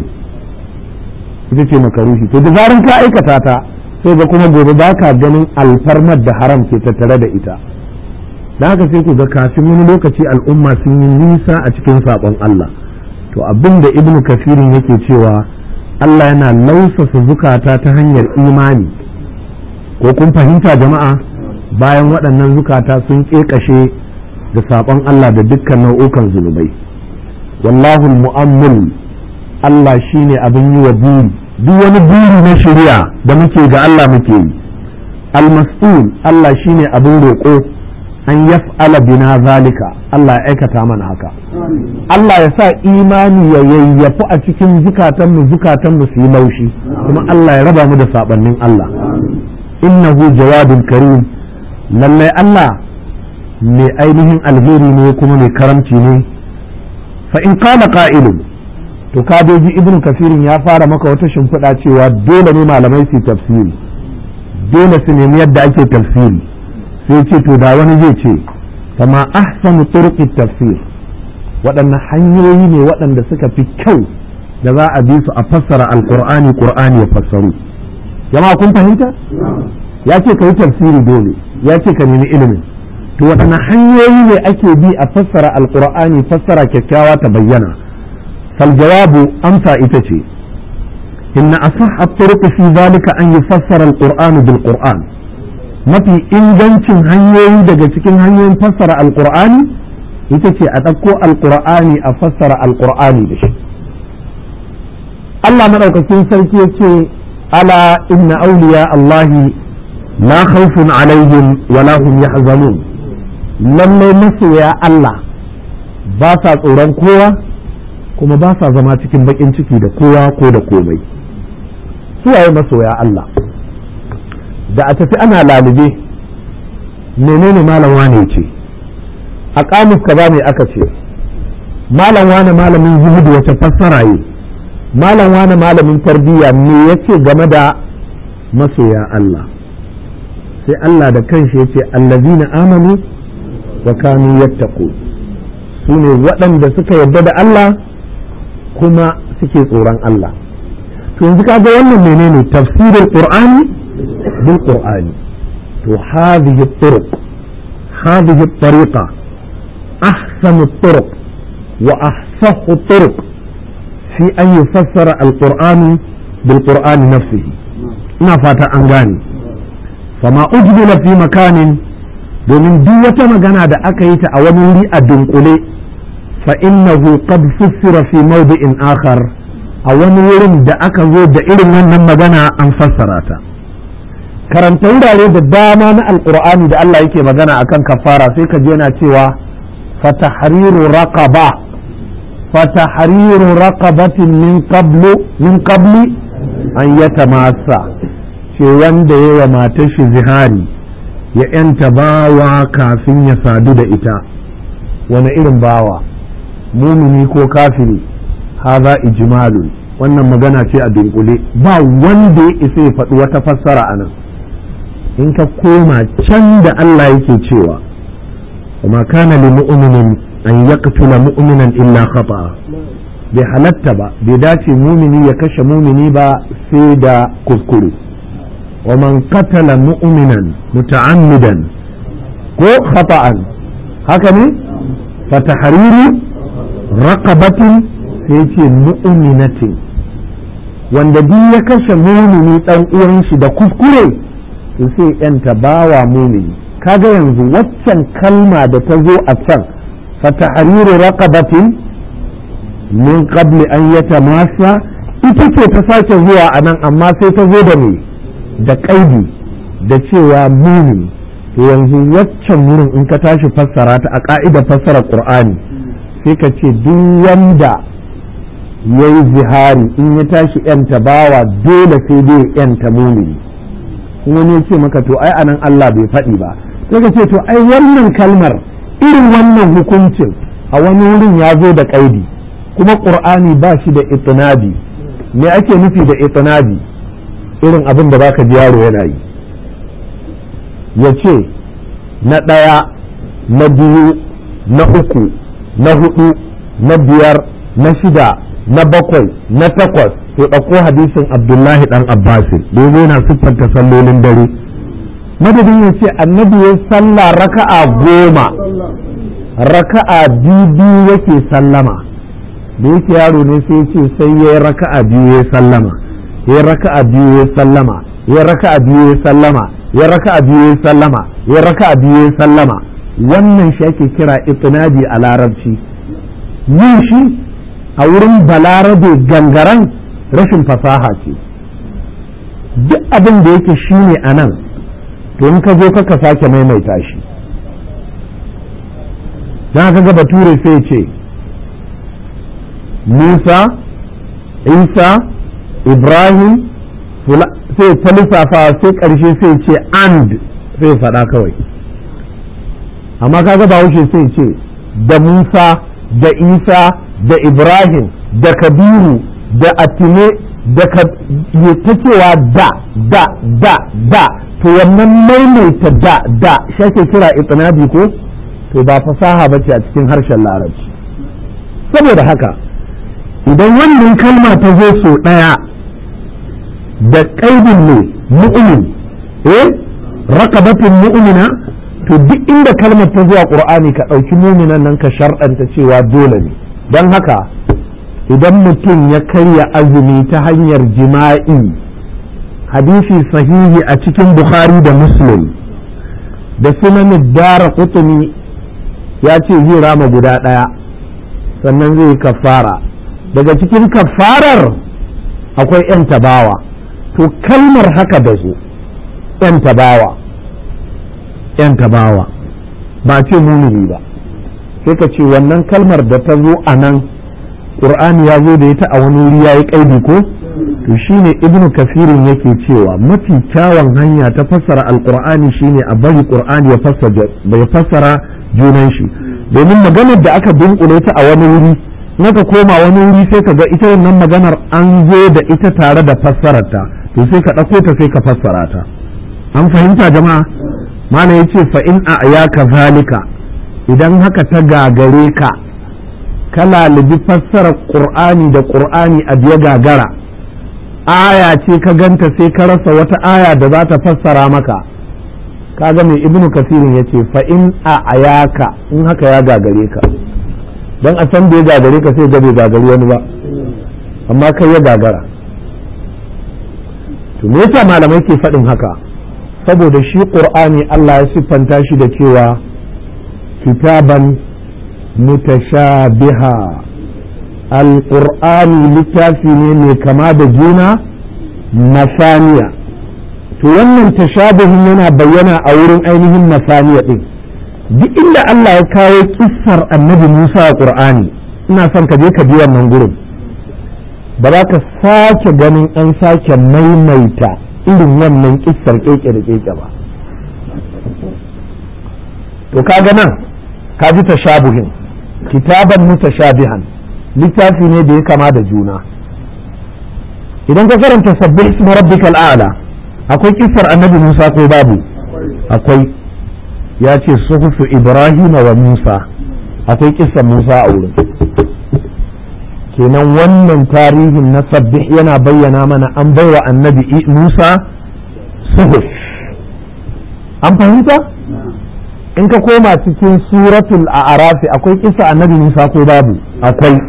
ita ce makaruhi to da zaran ka aikata ta sai ga kuma gobe ba ka ganin alfarmar da haram ke tattare da ita da haka sai ku ga kafin wani lokaci al'umma sun yi nisa a cikin saɓon Allah to abin da ibnu kafirin yake cewa Allah yana lausasa zukata ta hanyar imani ko kun fahimta jama'a bayan waɗannan zukata sun ƙeƙashe da saɓon Allah da dukkan nau'ukan zunubai wallahu mu'ammil Allah shine abin yi wa buri duk wani buri na shari'a da muke ga Allah muke yi al-mas'ul Allah shine abin roƙo an yaf'ala bina zalika Allah ya aikata mana haka Allah ya sa imani ya yayyafu a cikin zukatanmu zukatanmu su yi laushi kuma Allah ya raba mu da sabannin Allah innahu jawadun karim lallai Allah mai ainihin alheri ne kuma mai karamci ne fa in qala qa'ilun to kadoji ibnu kafirin ya fara maka wata shimfiɗa cewa dole ne malamai su tafsiri dole su nemi yadda ake tafsiri sai ce to da wani zai ce kama ahsanu turqi tafsir waɗanne hanyoyi ne waɗanda suka fi kyau da za a bi su a fassara alqur'ani qur'ani ya fassaru jama'a kun fahimta ya ce ka yi tafsiri dole ya ce ka nemi ilimin to waɗanne hanyoyi ne ake bi a fassara alqur'ani fassara kyakkyawa ta bayyana fal jawabu amsa ita ce inna asah at-turuq fi dhalika an yufassara al-qur'anu bil qur'an mafi ingancin hanyoyi daga cikin hanyoyin fassara alkur'ani ita ce a ɗauko alkur'ani a fassara alkur'ani da shi Allah maɗaukakin sarki ya ce ala inna auliya Allahi la khawfun alaihim wa la hum yahzanun lallai masoya Allah ba sa tsoron kowa kuma ba sa zama cikin baƙin ciki da kowa ko da komai suwaye masoya Allah da a tafi ana lalube menene malam wane ce a kamus kaza ne aka ce malam wane malamin zuhudu wace fassara yi malam wane malamin tarbiyya me yace game da masoya Allah sai Allah da kanshi yace allazina amanu wa kanu yattaqu su ne waɗanda suka yarda da Allah kuma suke tsoron Allah to yanzu kaga wannan menene tafsirul qur'ani بالقرآن وهذه الطرق هذه الطريقة أحسن الطرق وأحسن الطرق في أن يفسر القرآن بالقرآن نفسه ما فات أنغاني فما أجمل في مكان domin duk wata magana da aka yi ta a wani wuri a dunkule fa innahu qad fussira fi mawdi'in akhar a wani wurin da aka zo da irin wannan magana an fassara ta karanta wurare da dama na alkur'ani da Allah yake magana akan kafara sai ka je yana cewa fatahriru raqaba fatahriru raqabatin min qablu min qabli an yatamassa ce wanda yawa matar shi zihari ya yanta bawa kafin ya sadu da ita wani irin bawa mumini ko kafiri haza ijmalu wannan magana ce a dunkule ba wanda ya isa ya faɗi wata fassara a nan in ka koma can da Allah yake cewa kuma kana li mu'minin an yaqtula mu'minan illa khata bai halatta ba bai dace mumini ya kashe mumini ba sai da kuskure wa man qatala mu'minan muta'ammidan ko khata'an haka ne fa tahriru raqabatin sai ce mu'minatin wanda duk ya kashe mumini dan uwan shi da kuskure to sai yanta bawa mumini kaga yanzu waccan kalma da ta zo a can fa tahriru raqabatin min qabli an yatamassa ita ce ta sake zuwa a nan amma sai ta zo da me da kaidi da cewa mumini to yanzu waccan wurin in ka tashi fassara ta a ka'idar fassara qur'ani sai ka ce duk wanda ya yi zihari in ya tashi yanta bawa dole sai dai yanta mumini wani ya ce maka to ai anan Allah bai faɗi ba sai ka ce to ai wannan kalmar irin wannan hukuncin a wani wurin ya zo da kaidi kuma qur'ani ba shi da itinabi me ake nufi da itinabi irin abin da baka ji yaro yana yi ya ce na ɗaya na biyu na uku na hudu na biyar na shida na bakwai na takwas to ɗauko hadisin abdullahi ɗan abbasin da ya yana siffanta sallolin dare madadin ya ce annabi ya salla raka'a goma raka'a biyu yake sallama da yake yaro ne sai ce sai ya yi raka'a biyu ya sallama ya raka'a biyu ya sallama ya raka'a biyu ya sallama ya raka'a biyu ya sallama ya raka'a biyu ya sallama wannan shi ake kira itinabi a larabci yin shi a wurin balarabe gangaren rashin fasaha ce duk abin da yake shi ne a nan to in ka zo ka sake maimaita shi don haka ga bature sai ce musa isa ibrahim sai ta lissafa sai ƙarshe sai ce and sai faɗa kawai amma kaga ba wuce sai ce da musa da isa da ibrahim da kabiru da atine da ta cewa da da da da to wannan maimaita da da shake kira itinabi ko to ba fasaha ba ce a cikin harshen larabci saboda haka idan wannan kalma ta zo so ɗaya da ƙaidin ne mu'min eh rakabatin mu'mina to duk inda kalmar ta zuwa qur'ani ka ɗauki muminan nan ka sharɗanta cewa dole ne don haka idan mutum ya karya azumi ta hanyar jima'i hadisi sahihi a cikin bukhari da muslim da sunan dara kutumi ya ce zai rama guda ɗaya sannan zai yi kafara daga cikin kafarar akwai 'yan tabawa to kalmar haka da zo 'yan tabawa 'yan tabawa ba ce mumini ba sai ka ce wannan kalmar da ta zo a nan ƙur'ani ya zo da ita a wani wuri ya yi ƙaidi ko to shine ibnu kafirin yake cewa mafi kyawun hanya ta fassara alƙur'ani shine a bari ƙur'ani ya fassara junan shi domin maganar da aka dunkule ta a wani wuri naka koma wani wuri sai ka ga ita wannan maganar an zo da ita tare da fassararta to sai ka ɗauko ta sai ka fassara ta an fahimta jama'a mana ya ce fa in a ayaka zalika idan haka ta gagare ka ka lalibi fassarar ƙur'ani da ƙur'ani a biya gagara aya ce ka ganta sai ka rasa wata aya da za ta fassara maka kaga mai ibnu kasirin ya ce fa in a ayaka in haka ya gagare ka don a san bai gagare ka sai ga bai gagari wani ba amma kai ya gagara to me yasa malamai ke faɗin haka saboda shi ƙur'ani Allah ya siffanta shi da cewa kitaban mutashabiha alƙur'ani littafi ne mai kama da juna masaniya to wannan tashabihin yana bayyana a wurin ainihin masaniya ɗin duk inda Allah ya kawo kissar annabi Musa a ƙur'ani ina son ka je ka bi wannan gurin ba za ka sake ganin an sake maimaita irin wannan kissar keke da keke ba to kaga nan ka ji tashabuhin kitaban mutashabihan littafi ne da ya kama da juna idan ka karanta sabbih ismi rabbikal a'la akwai kissar annabi Musa ko babu akwai ya ce suhufu Ibrahim wa Musa akwai kissar Musa a wurin kenan wannan tarihin na sabbih yana bayyana mana an baiwa annabi musa suhuf an fahimta in ka koma cikin suratul a'rafi akwai kisa annabi musa ko babu akwai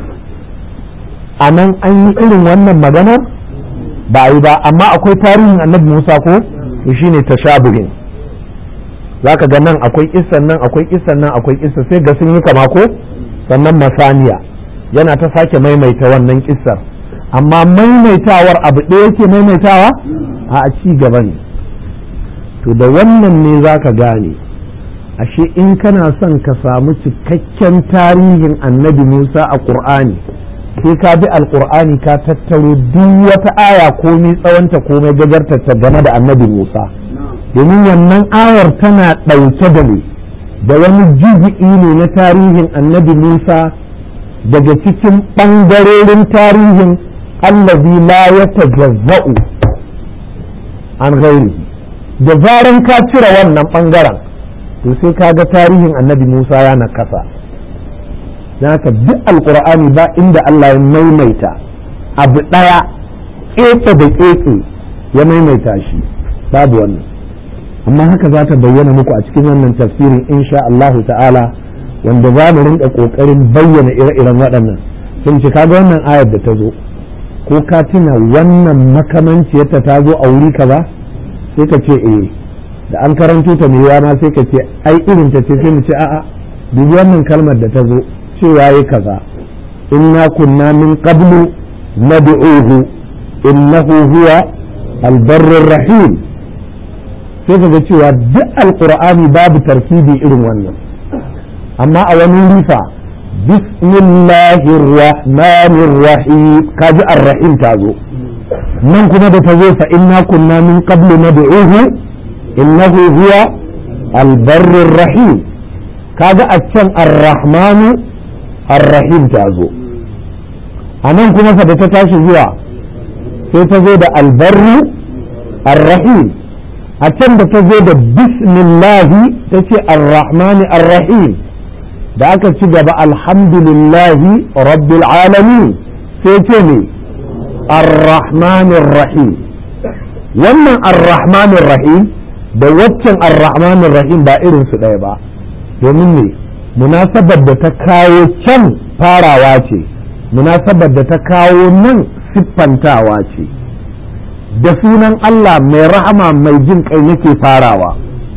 a nan an yi irin wannan maganar ba yi ba amma akwai tarihin annabi musa ko to shine tashabuhin zaka ga nan akwai kissan nan akwai kissan nan akwai kissa sai ga sun yi kama ko sannan masaniya yana ta sake maimaita wannan kissar amma maimaitawar abu ɗaya yake maimaitawa a ci gaba ne to da wannan ne za ka gane ashe in kana son ka samu cikakken tarihin annabi musa a ƙur'ani sai ka bi alƙur'ani ka tattaro duk wata aya komai tsawonta komai gajartarta game da annabi musa domin wannan ayar tana ɗauke da ne da wani jibi'i ne na tarihin annabi musa daga cikin ɓangarorin tarihin allazi la ya tajazza'u an gairi da zaran ka cire wannan ɓangaren to sai ka ga tarihin annabi musa ya nakasa don haka duk alkur'ani ba inda allah ya maimaita abu ɗaya ƙeƙe da ƙeƙe ya maimaita shi babu wannan amma haka za ta bayyana muku a cikin wannan tafsirin insha Allahu ta'ala wanda za mu rinka kokarin bayyana ire-iren waɗannan sun ci kaga wannan ayar da ta zo ko ka tuna wannan makamanciyarta ta zo a wuri kaza sai ka ce eh da an karanto ta mai ma sai ka ce ai irin ta ce sai mu ce a'a dubi wannan kalmar da ta zo cewa yayi kaza inna kunna min qablu nad'uhu innahu huwa albarrur rahim sai ka ga cewa duk alqur'ani babu tarkibi irin wannan amma a wani rifa bismillahir rahmanir rahim kaji ar-rahim ta zo nan kuma da ta zo fa inna kunna min qablu nad'uhu innahu huwa albarrur rahim kaga a can ar-rahmanu ar-rahim ta zo a nan kuma fa da ta tashi zuwa sai ta zo da albarru ar-rahim a can da ta zo da bismillahi ta ce ar-rahmani ar-rahim da aka ci gaba alhamdulillahi rabbil alamin sai ce ne ar-rahmanir rahim wannan ar-rahmanir rahim da waccan ar-rahmanir rahim ba irin su ɗaya ba domin ne munasabar da ta kawo can farawa ce munasabar da ta kawo nan siffantawa ce da sunan Allah mai rahama mai jin kai nake farawa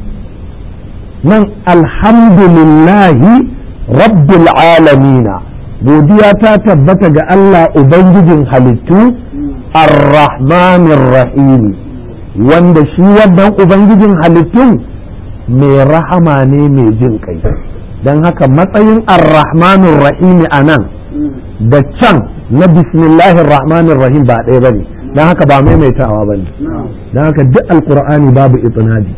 nan alhamdulillahi rabbil alamina godiya ta tabbata ga Allah ubangijin halittu ar-rahmanir rahim wanda shi wannan ubangijin halittun mai rahama ne mai jin kai don haka matsayin ar-rahmanir rahim a nan da can na bismillahir rahmanir rahim ba ɗaya bane don haka ba maimaitawa bane don haka duk alkur'ani babu itinabi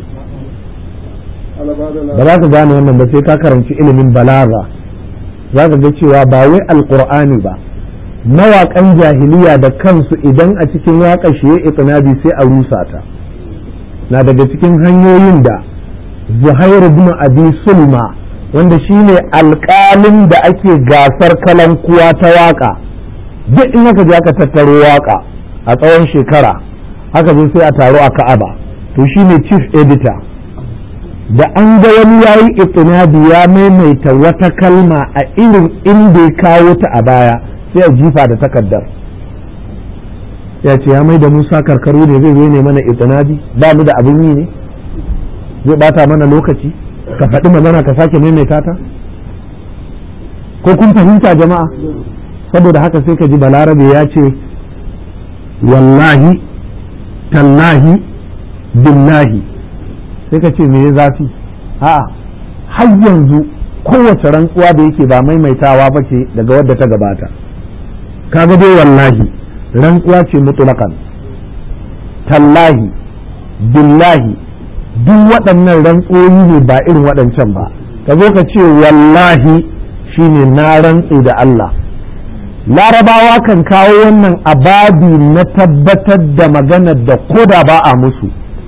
ba za ka gane wannan ba sai ka karanci ilimin balaga za ka ga cewa ba wai alkur'ani ba mawaƙan jahiliya da kansu idan a cikin waƙa shi ya itinabi sai a rusa ta na daga cikin hanyoyin da zuhairu bin abi sulma wanda shine alƙalin da ake gasar kalankuwa ta waƙa duk in aka je aka tattaro waƙa a tsawon shekara haka zo sai a taro a ka'aba to shine chief editor da an ga wani yayi itinabi ya maimaita wata kalma a irin inda ya kawo ta a baya sai a jifa da takardar ya ce ya mai da musa karkaru ne zai zo ne mana itinabi ba mu da abin yi ne zai bata mana lokaci ka faɗi magana ka sake maimaita ta ko kun fahimta jama'a saboda haka sai ka ji balarabe ya ce wallahi tallahi billahi sai ka ce me ya zafi a'a har yanzu kowace rantsuwa da yake ba maimaitawa ba ce daga wadda ta gabata kaga dai wallahi rantsuwa ce mutulakan tallahi billahi duk waɗannan rantsuwoyi ne ba irin waɗancan ba ka zo ka ce wallahi shine na rantse da Allah larabawa kan kawo wannan ababi na tabbatar da maganar da koda ba a musu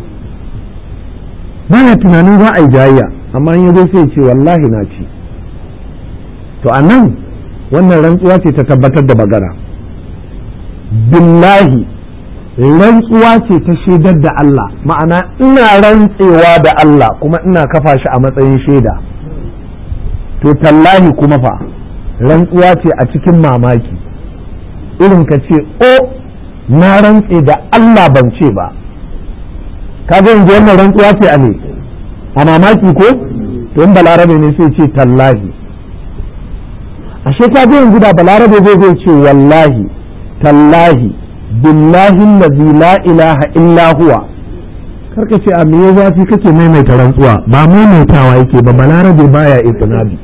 baya tunanin za a yi jayayya amma in yazo sai ce wallahi na ci to a nan wannan rantsuwa ce ta tabbatar da magana billahi rantsuwa ce ta shaidar da Allah ma'ana ina rantsewa da Allah kuma ina kafa shi a matsayin shaida to tallahi kuma fa rantsuwa ce a cikin mamaki irin ka ce o na rantse da Allah ban ce ba ka ga yanzu wannan rantsuwa ce a ne a mamaki ko to in balarabe ne sai ce tallahi ashe ka ga yanzu da balarabe zai zai ce wallahi tallahi billahi allazi la ilaha illa huwa karka ce a me zafi kake maimaita rantsuwa ba maimaitawa yake ba balarabe baya itinabi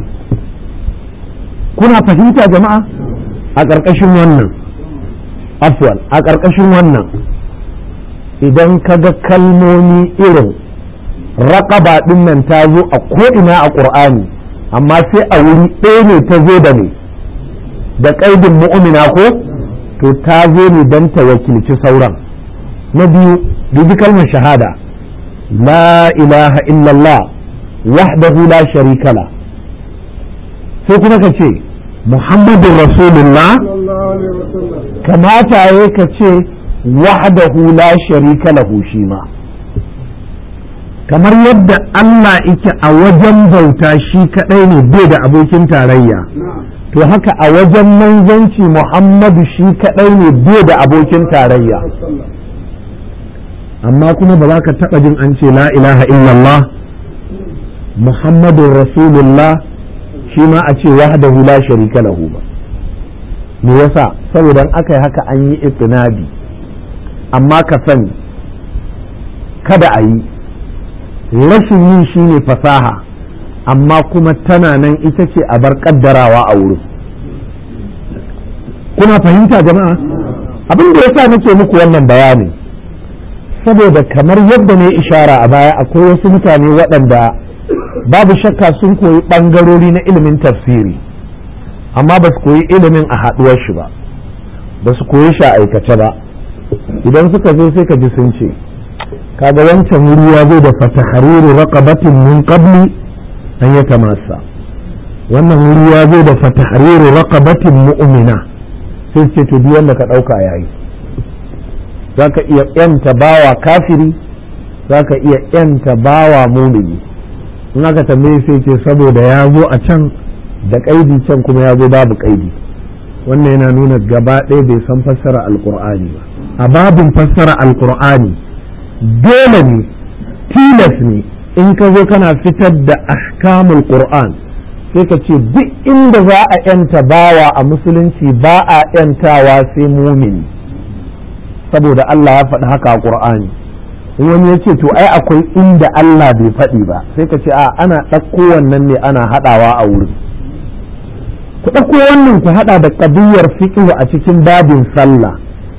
kuna fahimta jama'a a ƙarƙashin wannan afwal a ƙarƙashin wannan idan ka ga kalmomi irin raƙaba ɗin nan ta zo a ko'ina a ƙur'ani amma sai a wuri ɗaya ne ta zo da ne da ƙaidin mu'mina ko to ta zo ne don ta wakilci sauran na biyu dubi kalmar shahada la ilaha illallah wahdahu la sharika la sai kuma ka ce muhammadun rasulullah kamata ya ka ce wahdahu la sharika lahu shi ma kamar yadda Allah ike a wajen bauta shi kadai ne bai da abokin tarayya to haka a wajen manzanci Muhammadu shi kadai ne bai da abokin tarayya amma kuma ba za ka taɓa jin an ce la ilaha illallah Muhammadun Rasulullah shi ma a ce wahdahu la sharika lahu ba me yasa saboda aka yi haka an yi itinabi amma ka sani kada a yi rashin yin shi ne fasaha amma kuma tana nan ita ce a bar kaddarawa a wurin kuna fahimta jama'a abin da yasa nake muku wannan bayani saboda kamar yadda ne ishara a baya akwai wasu mutane waɗanda babu shakka sun koyi ɓangarori na ilimin tafsiri amma ba su koyi ilimin a haɗuwar shi ba ba su koyi shi a aikace ba idan suka zo sai ka ji sun ce kaga wancan wuri ya zo da fatahariru raqabatin min qabli an ya tamassa wannan wuri ya zo da fatahariru raqabatin mu'mina sai ce to duk wanda ka dauka yayi zaka iya yanta bawa kafiri zaka iya yanta bawa mumini in aka tambaye sai ce saboda ya zo a can da kaidi can kuma ya zo babu kaidi wannan yana nuna gaba ɗaya bai san fassara alkur'ani ba a babin fassara alkur'ani dole ne tilas ne in ka zo kana fitar da ahkamul qur'an sai ka ce duk inda za a yanta bawa a musulunci ba a yantawa sai mumini saboda Allah ya faɗi haka a qur'ani wani ya ce to ai akwai inda Allah bai faɗi ba sai ka ce a ana ɗauko wannan ne ana haɗawa a wurin ku ɗauko wannan ku haɗa da ƙabiyar fiqh a cikin babin sallah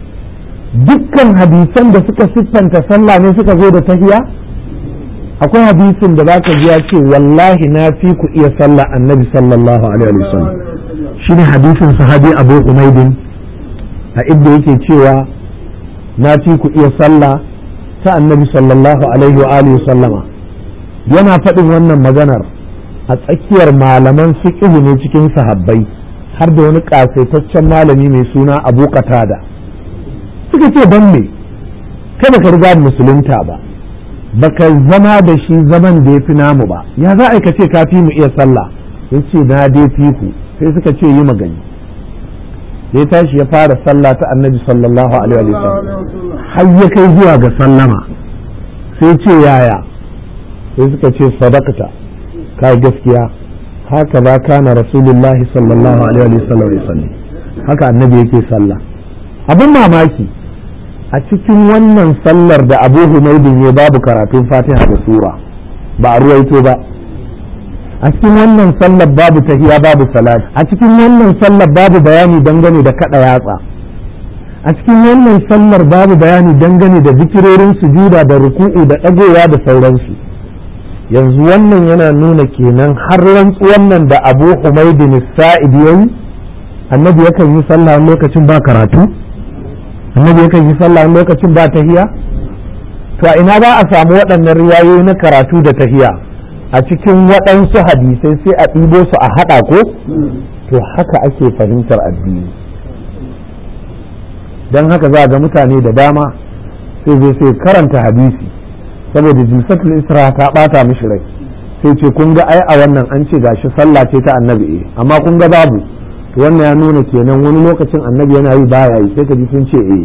dukkan hadisan da suka siffanta sallah ne suka zo da tahiya akwai hadisin da zaka ji ya ce wallahi na fi ku iya sallah annabi sallallahu alaihi wasallam shine hadisin sahabi abu umaydin a inda yake cewa na fi ku iya sallah ta annabi sallallahu alaihi wa alihi sallama yana faɗin wannan maganar a tsakiyar malaman fiqh ne cikin sahabbai har da wani ƙasaitaccen malami mai suna abu qatada suka ce don me kai baka riga musulunta ba baka zama da shi zaman da ya fi namu ba ya za a ce ka fi mu iya sallah ya ce na dai fi ku sai suka ce yi magani ya tashi ya fara sallah ta annabi sallallahu alaihi wa sallam har ya kai zuwa ga sallama sai ce yaya sai suka ce sadakata ka gaskiya haka ba kana rasulullahi sallallahu alaihi wa sallam haka annabi yake sallah abin mamaki a cikin wannan sallar da abu humaidin ya babu karatun fatiha da sura ba a ruwaito ba a cikin wannan sallar babu tahiya babu salat a cikin wannan sallar babu bayani dangane da kada yatsa a cikin wannan sallar babu bayani dangane da zikirorin sujuda da ruku'u da dagowa da sauransu yanzu wannan yana nuna kenan har rantsuwan nan da abu humaidin sa'id yayi annabi yakan yi sallah lokacin ba karatu annabi yakan yi sallah lokacin ba tahiya to a ina ba a samu waɗannan riwayoyi na karatu da tahiya a cikin waɗansu hadisai sai a ɗibo su a haɗa ko to haka ake fahimtar addini don haka za ga mutane da dama sai zai sai karanta hadisi saboda jilsatul isra ta bata mishi rai sai ce kun ga ai a wannan an ce gashi sallah ce ta annabi eh amma kun ga babu to wannan ya nuna kenan wani lokacin annabi yana yi baya yi sai ka ji sun ce eh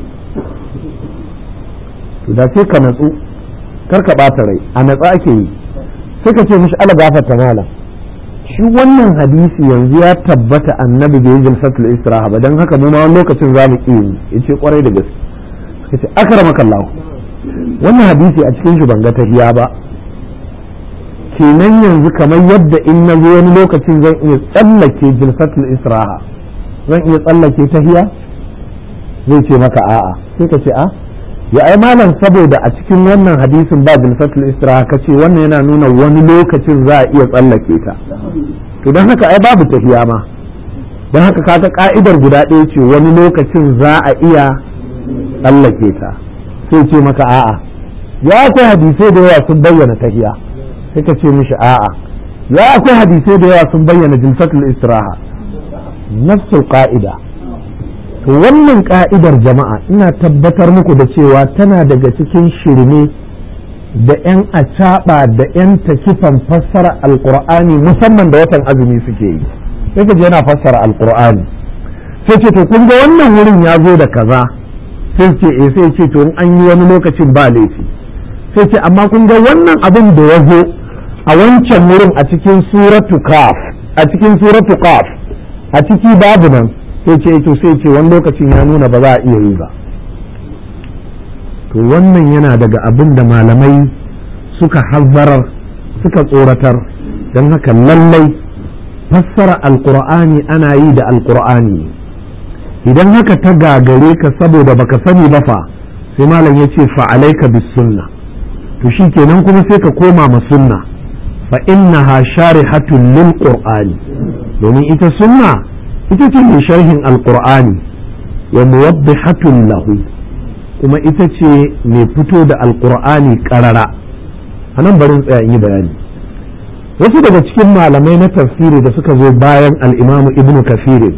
to da sai ka natsu kar ka bata rai a natsa ake yi sai ka ce mishi ala gafarta malam shi wannan hadisi yanzu ya tabbata annabi bai yi jalsatul istiraha ba dan haka mu ma wani lokacin za mu iya yi yace kwarai da gaske suka ce akramakallahu wannan hadisi a cikin shi ban ga tahiya ba kenan yanzu kamar yadda in na zo wani lokacin zan iya tsallake jalsatul istiraha zan iya tsallake tahiya zai ce maka a'a sai ka ce a ya ai malam saboda a cikin wannan hadisin ba jalsatul istiraha kace wannan yana nuna wani lokacin za a iya tsallake ta to don haka ai babu tafiya ma don haka kaga ka'idar guda ɗaya ce wani lokacin za a iya tsallake ta sai ce maka a'a ya akwai hadisai da yawa sun bayyana tahiya sai ka ce mishi a'a ya akwai hadisai da yawa sun bayyana jalsatul istiraha nafsul qa'ida to wannan ka'idar jama'a ina tabbatar muku da cewa tana daga cikin shirme da 'yan acaɓa da 'yan takifan fassara alkur'ani musamman da watan azumi suke yi sai ka je yana fassara alkur'ani sai ce to kun ga wannan wurin ya zo da kaza sai ce eh sai ce to in an yi wani lokacin ba laifi sai ce amma kun ga wannan abin da ya zo a wancan wurin a cikin suratu kaf a cikin suratu kaf a ciki babu nan sai ce to sai ce wani lokacin ya nuna ba za a iya yi ba to wannan yana daga abin da malamai suka hazzarar suka tsoratar don haka lallai fassara alkur'ani ana yi da alkur'ani idan haka ta gagare ka saboda baka sani ba fa sai malam ya ce fa'alaika bis sunna to shi kenan kuma sai ka koma ma sunna fa innaha sharihatun lil qur'ani domin ita sunna ita ce mai sharhin alkur'ani wa muwaddihatun lahu kuma ita ce mai fito da alkur'ani karara a nan barin tsaya yi bayani wasu daga cikin malamai na tafsiri da suka zo bayan al'imamu ibnu kafirin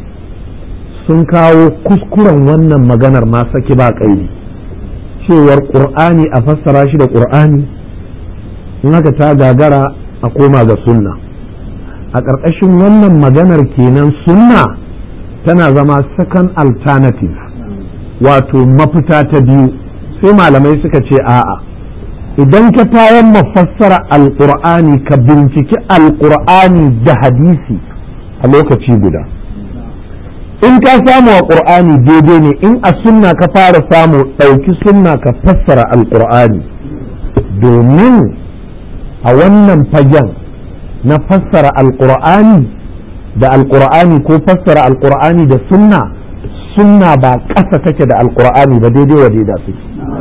sun kawo kuskuren wannan maganar ma saki ba ƙaidi cewar ƙur'ani a fassara shi da ƙur'ani in haka ta gagara a koma ga sunna a ƙarƙashin wannan maganar kenan sunna tana zama second alternative wato mafita ta biyu sai malamai suka ce a'a idan ka tayan mafassara alƙur'ani ka binciki alƙur'ani da hadisi a lokaci guda in ka samu a ƙur'ani daidai ne in a sunna ka fara samu ɗauki sunna ka fassara alƙur'ani domin a wannan fagen na fassara alƙur'ani da alƙur'ani ko fassara alƙur'ani da sunna sunna ba ƙasa take da alƙur'ani ba daidai wa daida suke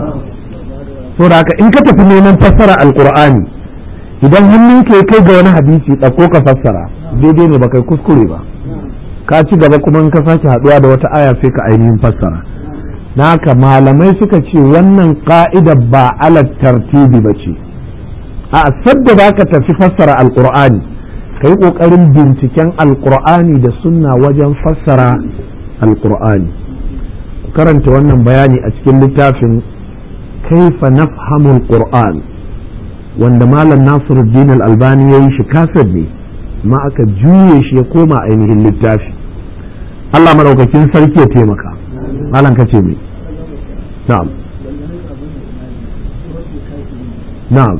so da haka in ka tafi neman fassara alƙur'ani idan hannun ka kai ga wani hadisi ɗauko ka fassara daidai ne ba kai kuskure ba ka ci gaba kuma in ka sake haɗuwa da wata aya sai ka ainihin fassara na haka malamai suka ce wannan ka'idar ba alat tartibi ba ce a sadda za ka tafi fassara alƙur'ani ka yi ƙoƙarin binciken alƙur'ani da sunna wajen fassara alƙur'ani karanta wannan bayani a cikin littafin kaifa nafhamul qur'an wanda malam nasiruddin al-albani ya yi shi kasar ne ma aka juye shi ya koma ainihin littafi Allah maɗaukakin sarki ya taimaka malam kace mai na'am na'am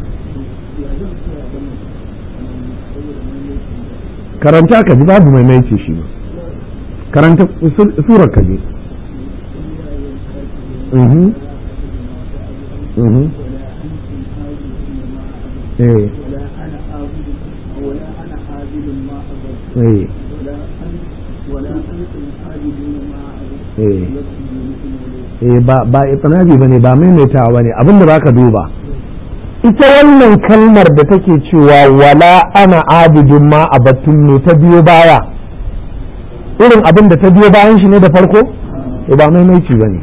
karanta ka ji babu maimaici shi ba karanta surar ka ji mhm mhm eh eh eh ba ba itinabi bane ba maimaitawa bane abinda baka duba ita wannan kalmar da take cewa wala ana abidun ma a batun ne ta biyo baya irin abin da ta biyo bayan shi ne da farko to ba maimaici bane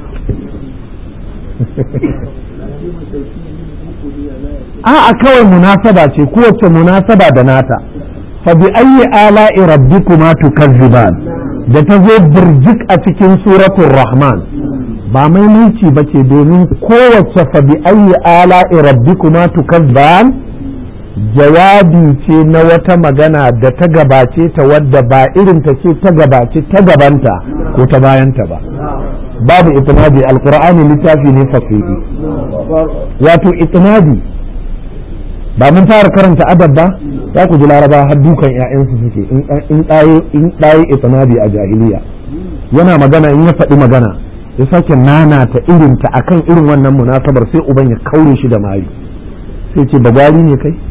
a'a kawai munasaba ce kowace munasaba da nata fa bi ayyi ala'i rabbikuma tukazziban da ta zo birjik a cikin suratul rahman ba maimaici ba ce domin kowace fa bi ayyi ala'i rabbikuma tukazziban jawabi ce na wata magana da ta gabace ta wadda ba irin ta ce ta gabace ta gabanta ko ta bayanta ba babu itinadi alqur'ani littafi ne fasihi wato itinadi ba mun fara karanta adab ba za ku ji laraba har dukan ƴaƴansu suke in ɗaye in ɗaye itinadi a jahiliya yana magana in ya faɗi magana ya sake nanata irinta akan irin wannan munasabar sai uban ya kaure shi da mari sai ce bagwari ne kai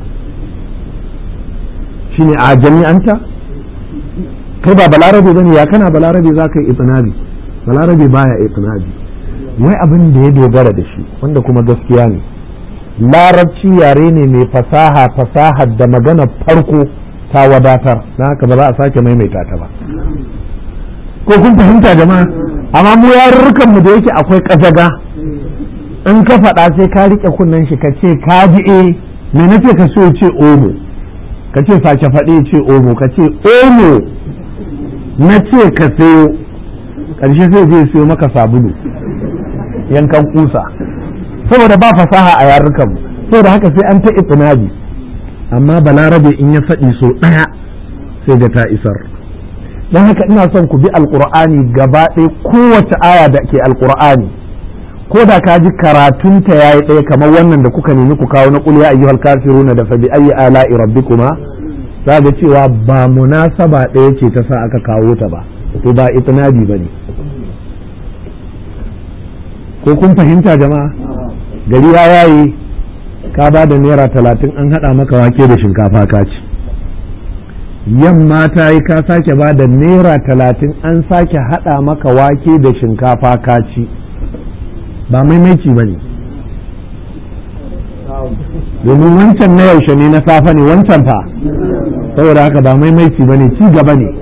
shine a jami'anta kai ba balarabe bane ya kana balarabe za ka yi itinabi balarabe baya itinabi wai abin da ya dogara da shi wanda kuma gaskiya ne larabci yare ne mai fasaha fasahar da magana farko ta wadatar na haka ba za a sake maimaita ta ba ko kun fahimta jama'a amma mu yarurrukan mu da yake akwai kajaga in ka faɗa sai ka riƙe kunnen shi ka ce ka ji eh me nace ka so ce omo ka ce sake faɗi ce omo ka ce omo na ce ka sayo ƙarshe sai zai sayo maka sabulu yankan kusa saboda ba fasaha a yarurkan saboda haka sai an ta itinabi amma balarabe in ya faɗi so ɗaya sai ga ta isar don haka ina son ku bi alƙur'ani gaba ɗaya kowace aya da ke alƙur'ani ko da ka ji karatunta ya yi ɗaya kamar wannan da kuka nemi ku kawo na ƙul ya ayyuhal kafiruna da fa bi ayyi ala'i rabbikuma za ga cewa ba munasaba ɗaya ce ta sa aka kawo ta ba to ba itinabi ba ne ko kun fahimta jama'a gari ya yaye ka ba da naira talatin an haɗa maka wake da shinkafa ka ci yamma ta yi ka sake ba da naira talatin an sake haɗa maka wake da shinkafa ka ci ba maimaici ba ne domin wancan na yaushe ne na safe ne wancan fa saboda haka ba maimaici ba ne ci gaba ne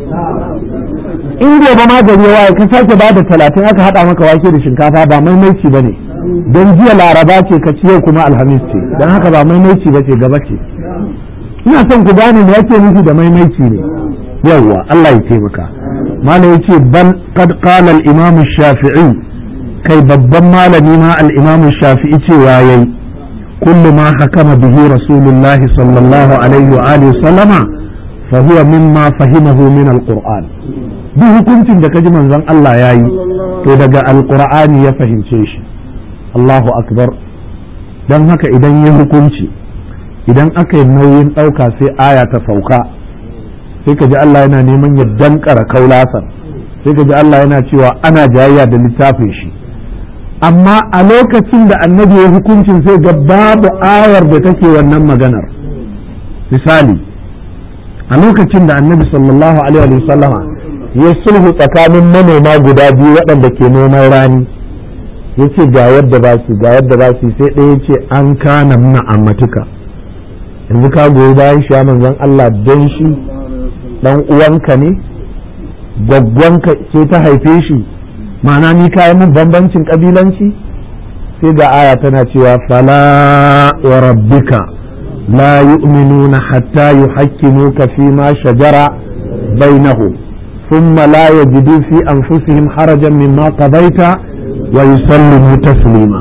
in gobe ma gari waye ka sake ba da talatin aka haɗa maka wake da shinkafa ba maimaici ba ne don jiya laraba ce ka ci yau kuma alhamis ce don haka ba maimaici ba ce gaba ce ina son ku gane me yake nufi da maimaici ne yawwa Allah ya taimaka malam yace bal qad qala al imam shafi'i kai babban malami ma al imam shafi'i cewa yayi kullu ma hakama bihi rasulullah sallallahu alaihi wa alihi sallama fa huwa mimma fahimahu min al qur'an duk hukuncin da kaji manzon Allah yayi to daga al qur'ani ya fahimce shi Allahu akbar dan haka idan ya hukunci idan aka yi nauyin ɗauka sai aya ta sauka sai ka ji Allah yana neman ya dankara kaulasan sai ka ji Allah yana cewa ana jayayya da littafin shi amma a lokacin da annabi ya hukuncin sai ga babu ayar da take wannan maganar misali a lokacin da annabi sallallahu alaihi wasallama ya sulhu tsakanin manoma guda biyu waɗanda ke noman rani ya ce ga yadda ba su ga yadda ba su sai ɗaya ce an kana muna ammatuka yanzu ka goyi bayan shi manzon Allah don shi dan uwanka ne gwaggwanka ce ta haife shi ma'ana ni kayan mun bambancin kabilanci sai ga aya tana cewa fala wa rabbika la yu'minuna hatta yuhakkimuka fi ma shajara bainahum thumma la yajidu fi anfusihim harajan mimma qadaita wa yusallimu taslima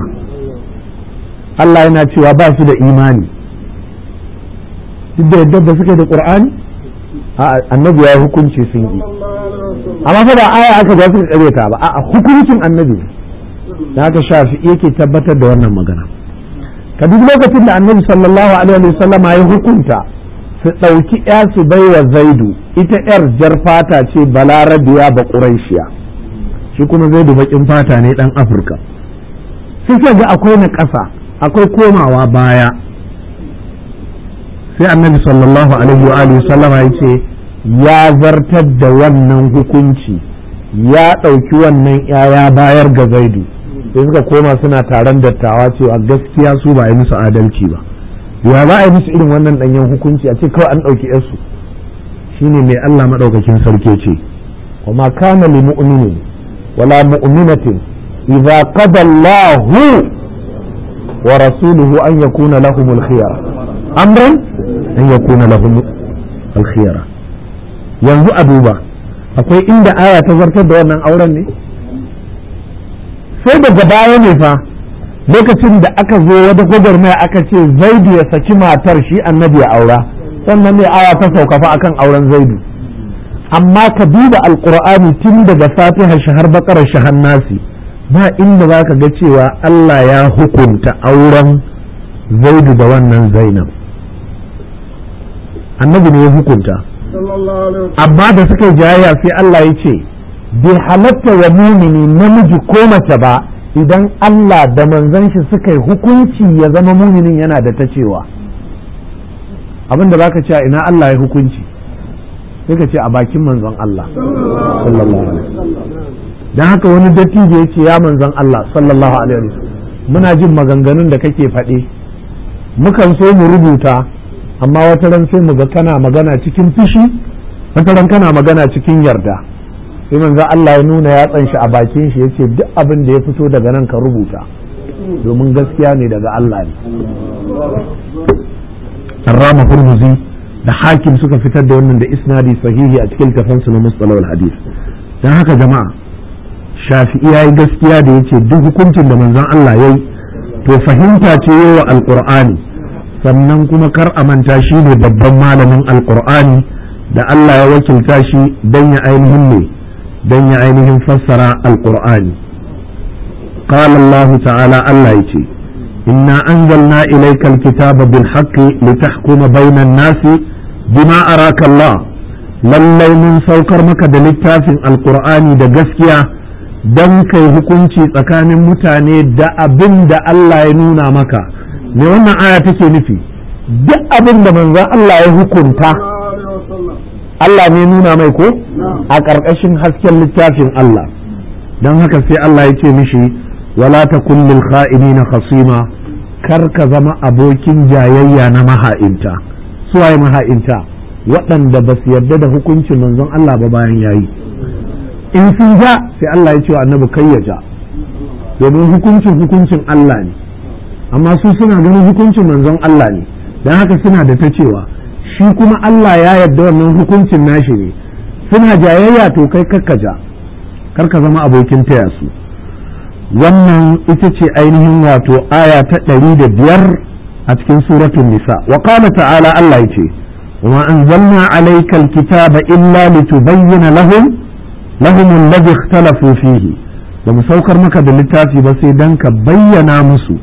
Allah yana cewa ba su da imani duk da yadda da suke da qur'ani annabi ya hukunci sun yi amma fa ba aya aka ga suka kare ta ba a hukuncin annabi da haka shafi yake tabbatar da wannan magana ka duk lokacin da annabi sallallahu alaihi wa sallama ya hukunta su ɗauki ya su bai wa zaidu ita yar jar fata ce balarabiya ba ƙuraishiya shi kuma zaidu baƙin fata ne ɗan afirka sai ga akwai na ƙasa akwai komawa baya sai annabi sallallahu alaihi wa alihi sallama ya ce ya zartar da wannan hukunci ya ɗauki wannan ya bayar ga zaidu sai suka koma suna taron dattawa cewa gaskiya su ba yi musu adalci ba ya za a yi musu irin wannan ɗanyen hukunci a ce kawai an ɗauki yarsu shine mai Allah maɗaukakin sarki ce wa ma kana li mu'minin wala mu'minatin idza qada Allahu wa rasuluhu an yakuna lahumul khiyar amran an yakuna lahum alkhiyara yanzu a duba akwai inda aya ta zartar da wannan auren ne sai daga baya ne fa lokacin da aka zo wata gwagwarmaya aka ce zaidu ya saki matar shi annabi ya aura sannan ne aya ta sauka fa akan auren zaidu amma ka duba alkur'ani tun daga fatiha shahar bakarar shahar nasi ba inda za ka ga cewa Allah ya hukunta auren zaidu da wannan zainab annabi ne ya hukunta amma da suka yi jayayya sai Allah ya ce bai halatta wa mumini namiji ko mace ba idan Allah da manzon shi suka yi hukunci ya zama muminin yana da ta cewa abin da baka ce ina Allah ya hukunci sai ka ce a bakin manzon Allah sallallahu alaihi dan haka wani dattijo ya ce ya manzon Allah sallallahu alaihi wasallam muna jin maganganun da kake faɗe mukan so mu rubuta amma wata ran sai mu ga kana magana cikin fushi wata ran kana magana cikin yarda sai manzon Allah ya nuna yatsan shi a bakin shi yace duk abin da ya fito daga nan ka rubuta domin gaskiya ne daga Allah ne Rama Hurmuzi da hakim suka fitar da wannan da isnadi sahihi a cikin tafansu na mustalawal hadis don haka jama'a shafi'i ya yi gaskiya da yace duk hukuncin da manzon Allah ya yi to fahimta ce yi wa alƙur'ani sannan kuma kar a manta shi ne babban malamin alƙur'ani da Allah ya wakilta shi don ya ainihin ne don ya ainihin fassara alƙur'ani قال الله تعالى الله يتي إنا أنزلنا إليك الكتاب بالحق لتحكم بين الناس بما أراك الله lallai mun saukar maka da littafin alkur'ani da gaskiya don kai hukunci tsakanin mutane da abin da Allah ya nuna maka me wannan aya take nufi duk abin da manzon Allah ya hukunta Allah ne nuna mai ko a ƙarƙashin hasken littafin Allah don haka sai Allah ya ce mishi wala ta kullil kha'inina khasima kar ka zama abokin jayayya na maha'inta suwaye maha'inta waɗanda ba su yarda da hukuncin manzon Allah ba bayan yayi in sun ja sai Allah ya ce wa annabi kai ya ja domin hukuncin hukuncin Allah ne amma su suna ganin hukuncin manzon Allah ne don haka suna da ta cewa shi kuma Allah ya yarda wannan hukuncin nashi ne suna jayayya to kai kakka ja kar ka zama abokin taya su wannan ita ce ainihin wato aya ta ɗari da biyar a cikin suratun nisa wa qala ta'ala Allah ya ce وما أنزلنا عليك الكتاب إلا لتبين لهم لهم الذي اختلفوا فيه لما سوكر مكة باللتافي بس دنك بينا مسو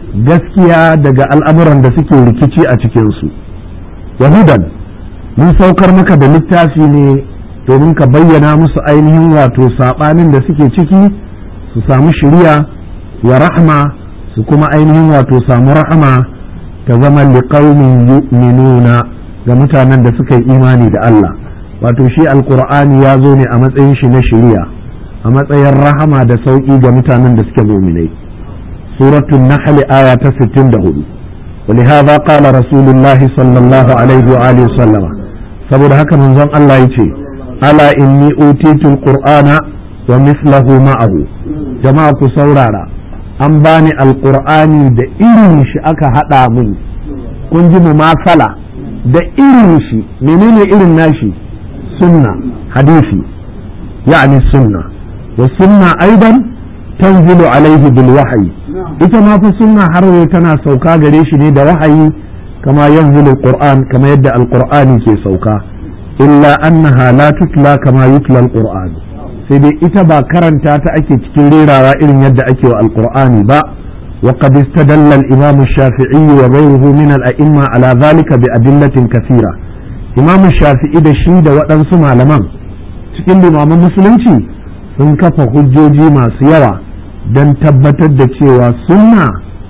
gaskiya daga al'amuran da suke rikici a cikinsu yahudan mun saukar maka da littafi ne domin ka bayyana musu ainihin wato saɓanin da suke ciki su samu shiriya wa rahma su kuma ainihin wato samu rahama ta zama liƙaunin yu'minuna ga mutanen da suka yi imani da Allah wato shi alkur'ani ya zo ne a matsayin shi na shiriya a matsayin rahama da sauƙi ga mutanen da suke muminai suratul nahl aya ta 64 ولهذا قال رسول الله صلى الله عليه وآله وسلم saboda haka manzon Allah ya ce ala inni utitul qur'ana wa mislahu ma'ahu jama'a ku saurara an bani alqur'ani da irin shi aka hada min kun ji mumasala da irin shi menene irin nashi sunna hadisi yani sunna wa sunna aidan tanzilu alaihi bil wahyi ita ma fa sunna har tana sauka gare shi ne da wahayi kama yanzilu alquran kama yadda alqur'ani ke sauka illa annaha la tutla kama yutla alquran sai dai ita ba karanta ta ake cikin rerawa irin yadda ake wa alqur'ani ba وقد استدل الإمام الشافعي وغيره من الأئمة على ذلك بأدلة كثيرة إمام الشافعي da shi da waɗansu malaman cikin limaman musulunci sun kafa hujjoji masu yawa don tabbatar da cewa sunna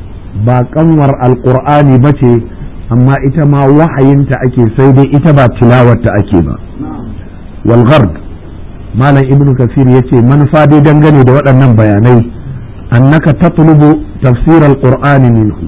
ba kanwar alkur'ani ba ce amma ita ma wahayinta ake sai dai ita ba tilawarta ake ba walghard malam ibn kasir ya ce manufa dai dangane da waɗannan bayanai annaka tatlubu tafsir alqur'ani minhu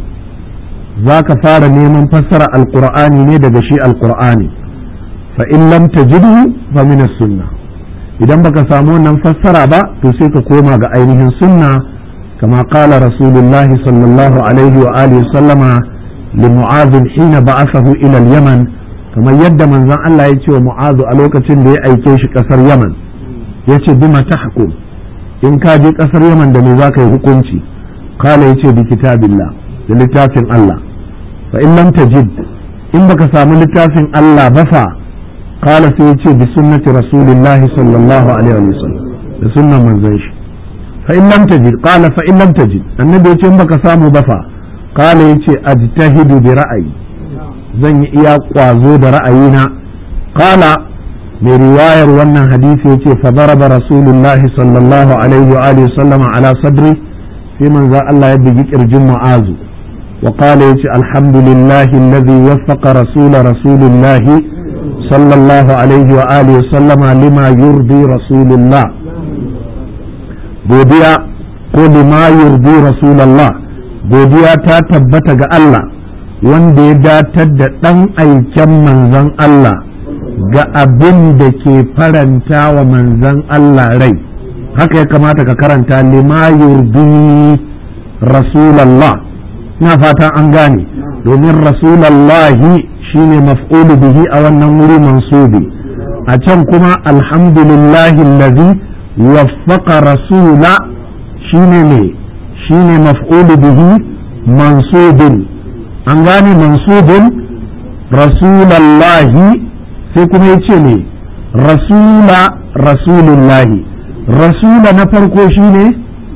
zaka fara neman fassara alqur'ani ne daga shi alqur'ani fa in lam tajidhu fa min as-sunnah idan baka samu wannan fassara ba to sai ka koma ga ainihin sunna kama qala rasulullah sallallahu alaihi wa alihi sallama li mu'adh hina ba'athahu ila al-yaman kamar yadda manzon Allah ya ce wa mu'azu a lokacin da ya aike shi kasar yaman ya ce bima tahkum in ka je kasar yaman da me za ka yi hukunci kala ya ce bi kitabillah da littafin Allah fa in lam tajid in baka samu littafin Allah ba fa kala sai ya ce bi sunnati rasulillah sallallahu alaihi wa sallam da sunnan manzon shi fa in lam tajid qala fa in lam tajid annabi ya ce in baka samu ba fa kala ya ce ajtahidu bi ra'ayi zan yi iya kwazo da ra'ayina kala mai riwayar wannan hadisi ya ce fa daraba rasulullah sallallahu alaihi wa alihi sallama ala sadri sai manzo Allah ya bugi kirjin mu'azu wa qala yace alhamdulillahi alladhi waffaqa rasul rasulillah sallallahu alaihi wa alihi sallama lima yurdi rasulullah godiya ko lima yurdi rasulullah godiya ta tabbata ga Allah wanda ya datar da ɗan aiken manzon Allah ga abin da ke faranta wa manzon Allah rai haka ya kamata ka karanta lima yurdi rasulallah na fatan an gane domin rasulallahi shine maf'ulu bihi a wannan wuri mansubi a can kuma alhamdulillahi allazi waffaqa rasula shine ne shine maf'ulu bihi mansubin an gane mansubin rasulallahi sai kuma ya ce ne rasula rasulullahi rasula na farko shine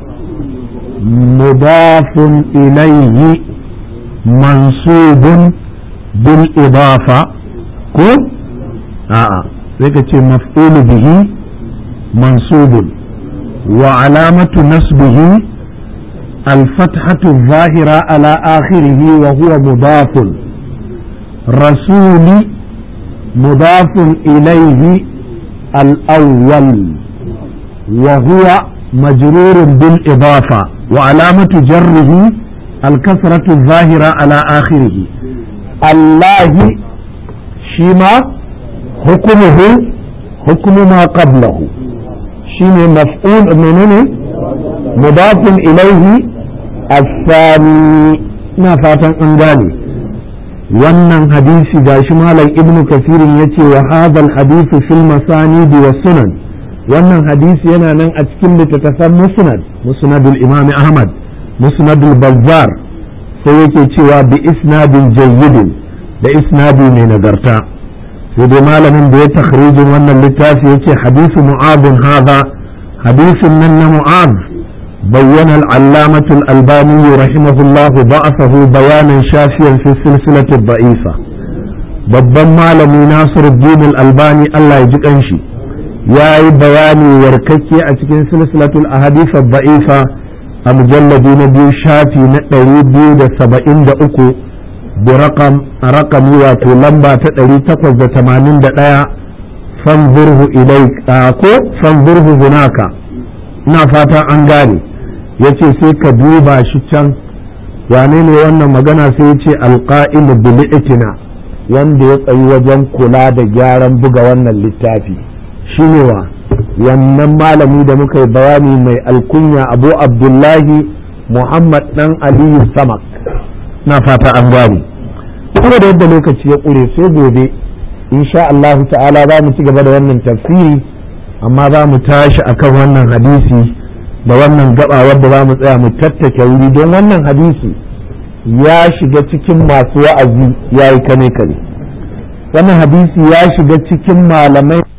mudafun ilayhi mansubun bil idafa ko a'a sai ka ce maf'ulu bihi mansubun wa alamatu nasbihi الفتحة الظاهرة على آخره وهو مضاف رسول مضاف إليه الأول وهو مجرور بالإضافة وعلامة جره الكسرة الظاهرة على آخره الله شما حكمه حكم ما قبله شما مفعول منه مضاف إليه الثاني ما فاتن أنغاني wannan hadisi gashi malam ibnu kasirin yace wa hadha hadithu fil masanid wa sunan wannan hadisi yana nan a cikin littattafan musnad musnadul imam ahmad musnadul bazzar sai yake cewa bi isnadin jayyidin da isnadi mai nagarta sai dai malamin da ya takhrijin wannan littafi yace hadisu mu'adun hadha hadisin nan na mu'ad بين العلامة الألباني رحمه الله ضعفه بيانا شافيا في السلسلة الضعيفة babban malami Nasiruddin Al-Albani Allah ya ji kanshi ya yi bayani warkakke a cikin silsilatul ahadith da'ifa a mujalladi na biyu shafi na ɗari biyu da saba'in da uku da rakam a rakami wato lamba ta ɗari takwas da tamanin da ɗaya fanzurhu ilai ko fanzurhu hunaka ina fatan an gane ya ce sai ka duba shi can wane ne wannan magana sai ya ce alƙa'ilu bil'itina wanda ya tsayi wajen kula da gyaran buga wannan littafi shi ne wa wannan malami da muka yi bayani mai alkunya abu abdullahi muhammad dan aliyu samak na fata an gane kuma da yadda lokaci ya ƙure sai gobe insha Allahu ta'ala za mu ci gaba da wannan tafsiri amma za mu tashi akan wannan hadisi da wannan gaba wadda za mu tsaya mu tattake wuri don wannan hadisi ya shiga cikin masu wa'azi ya yi kane kane wannan hadisi ya shiga cikin malamai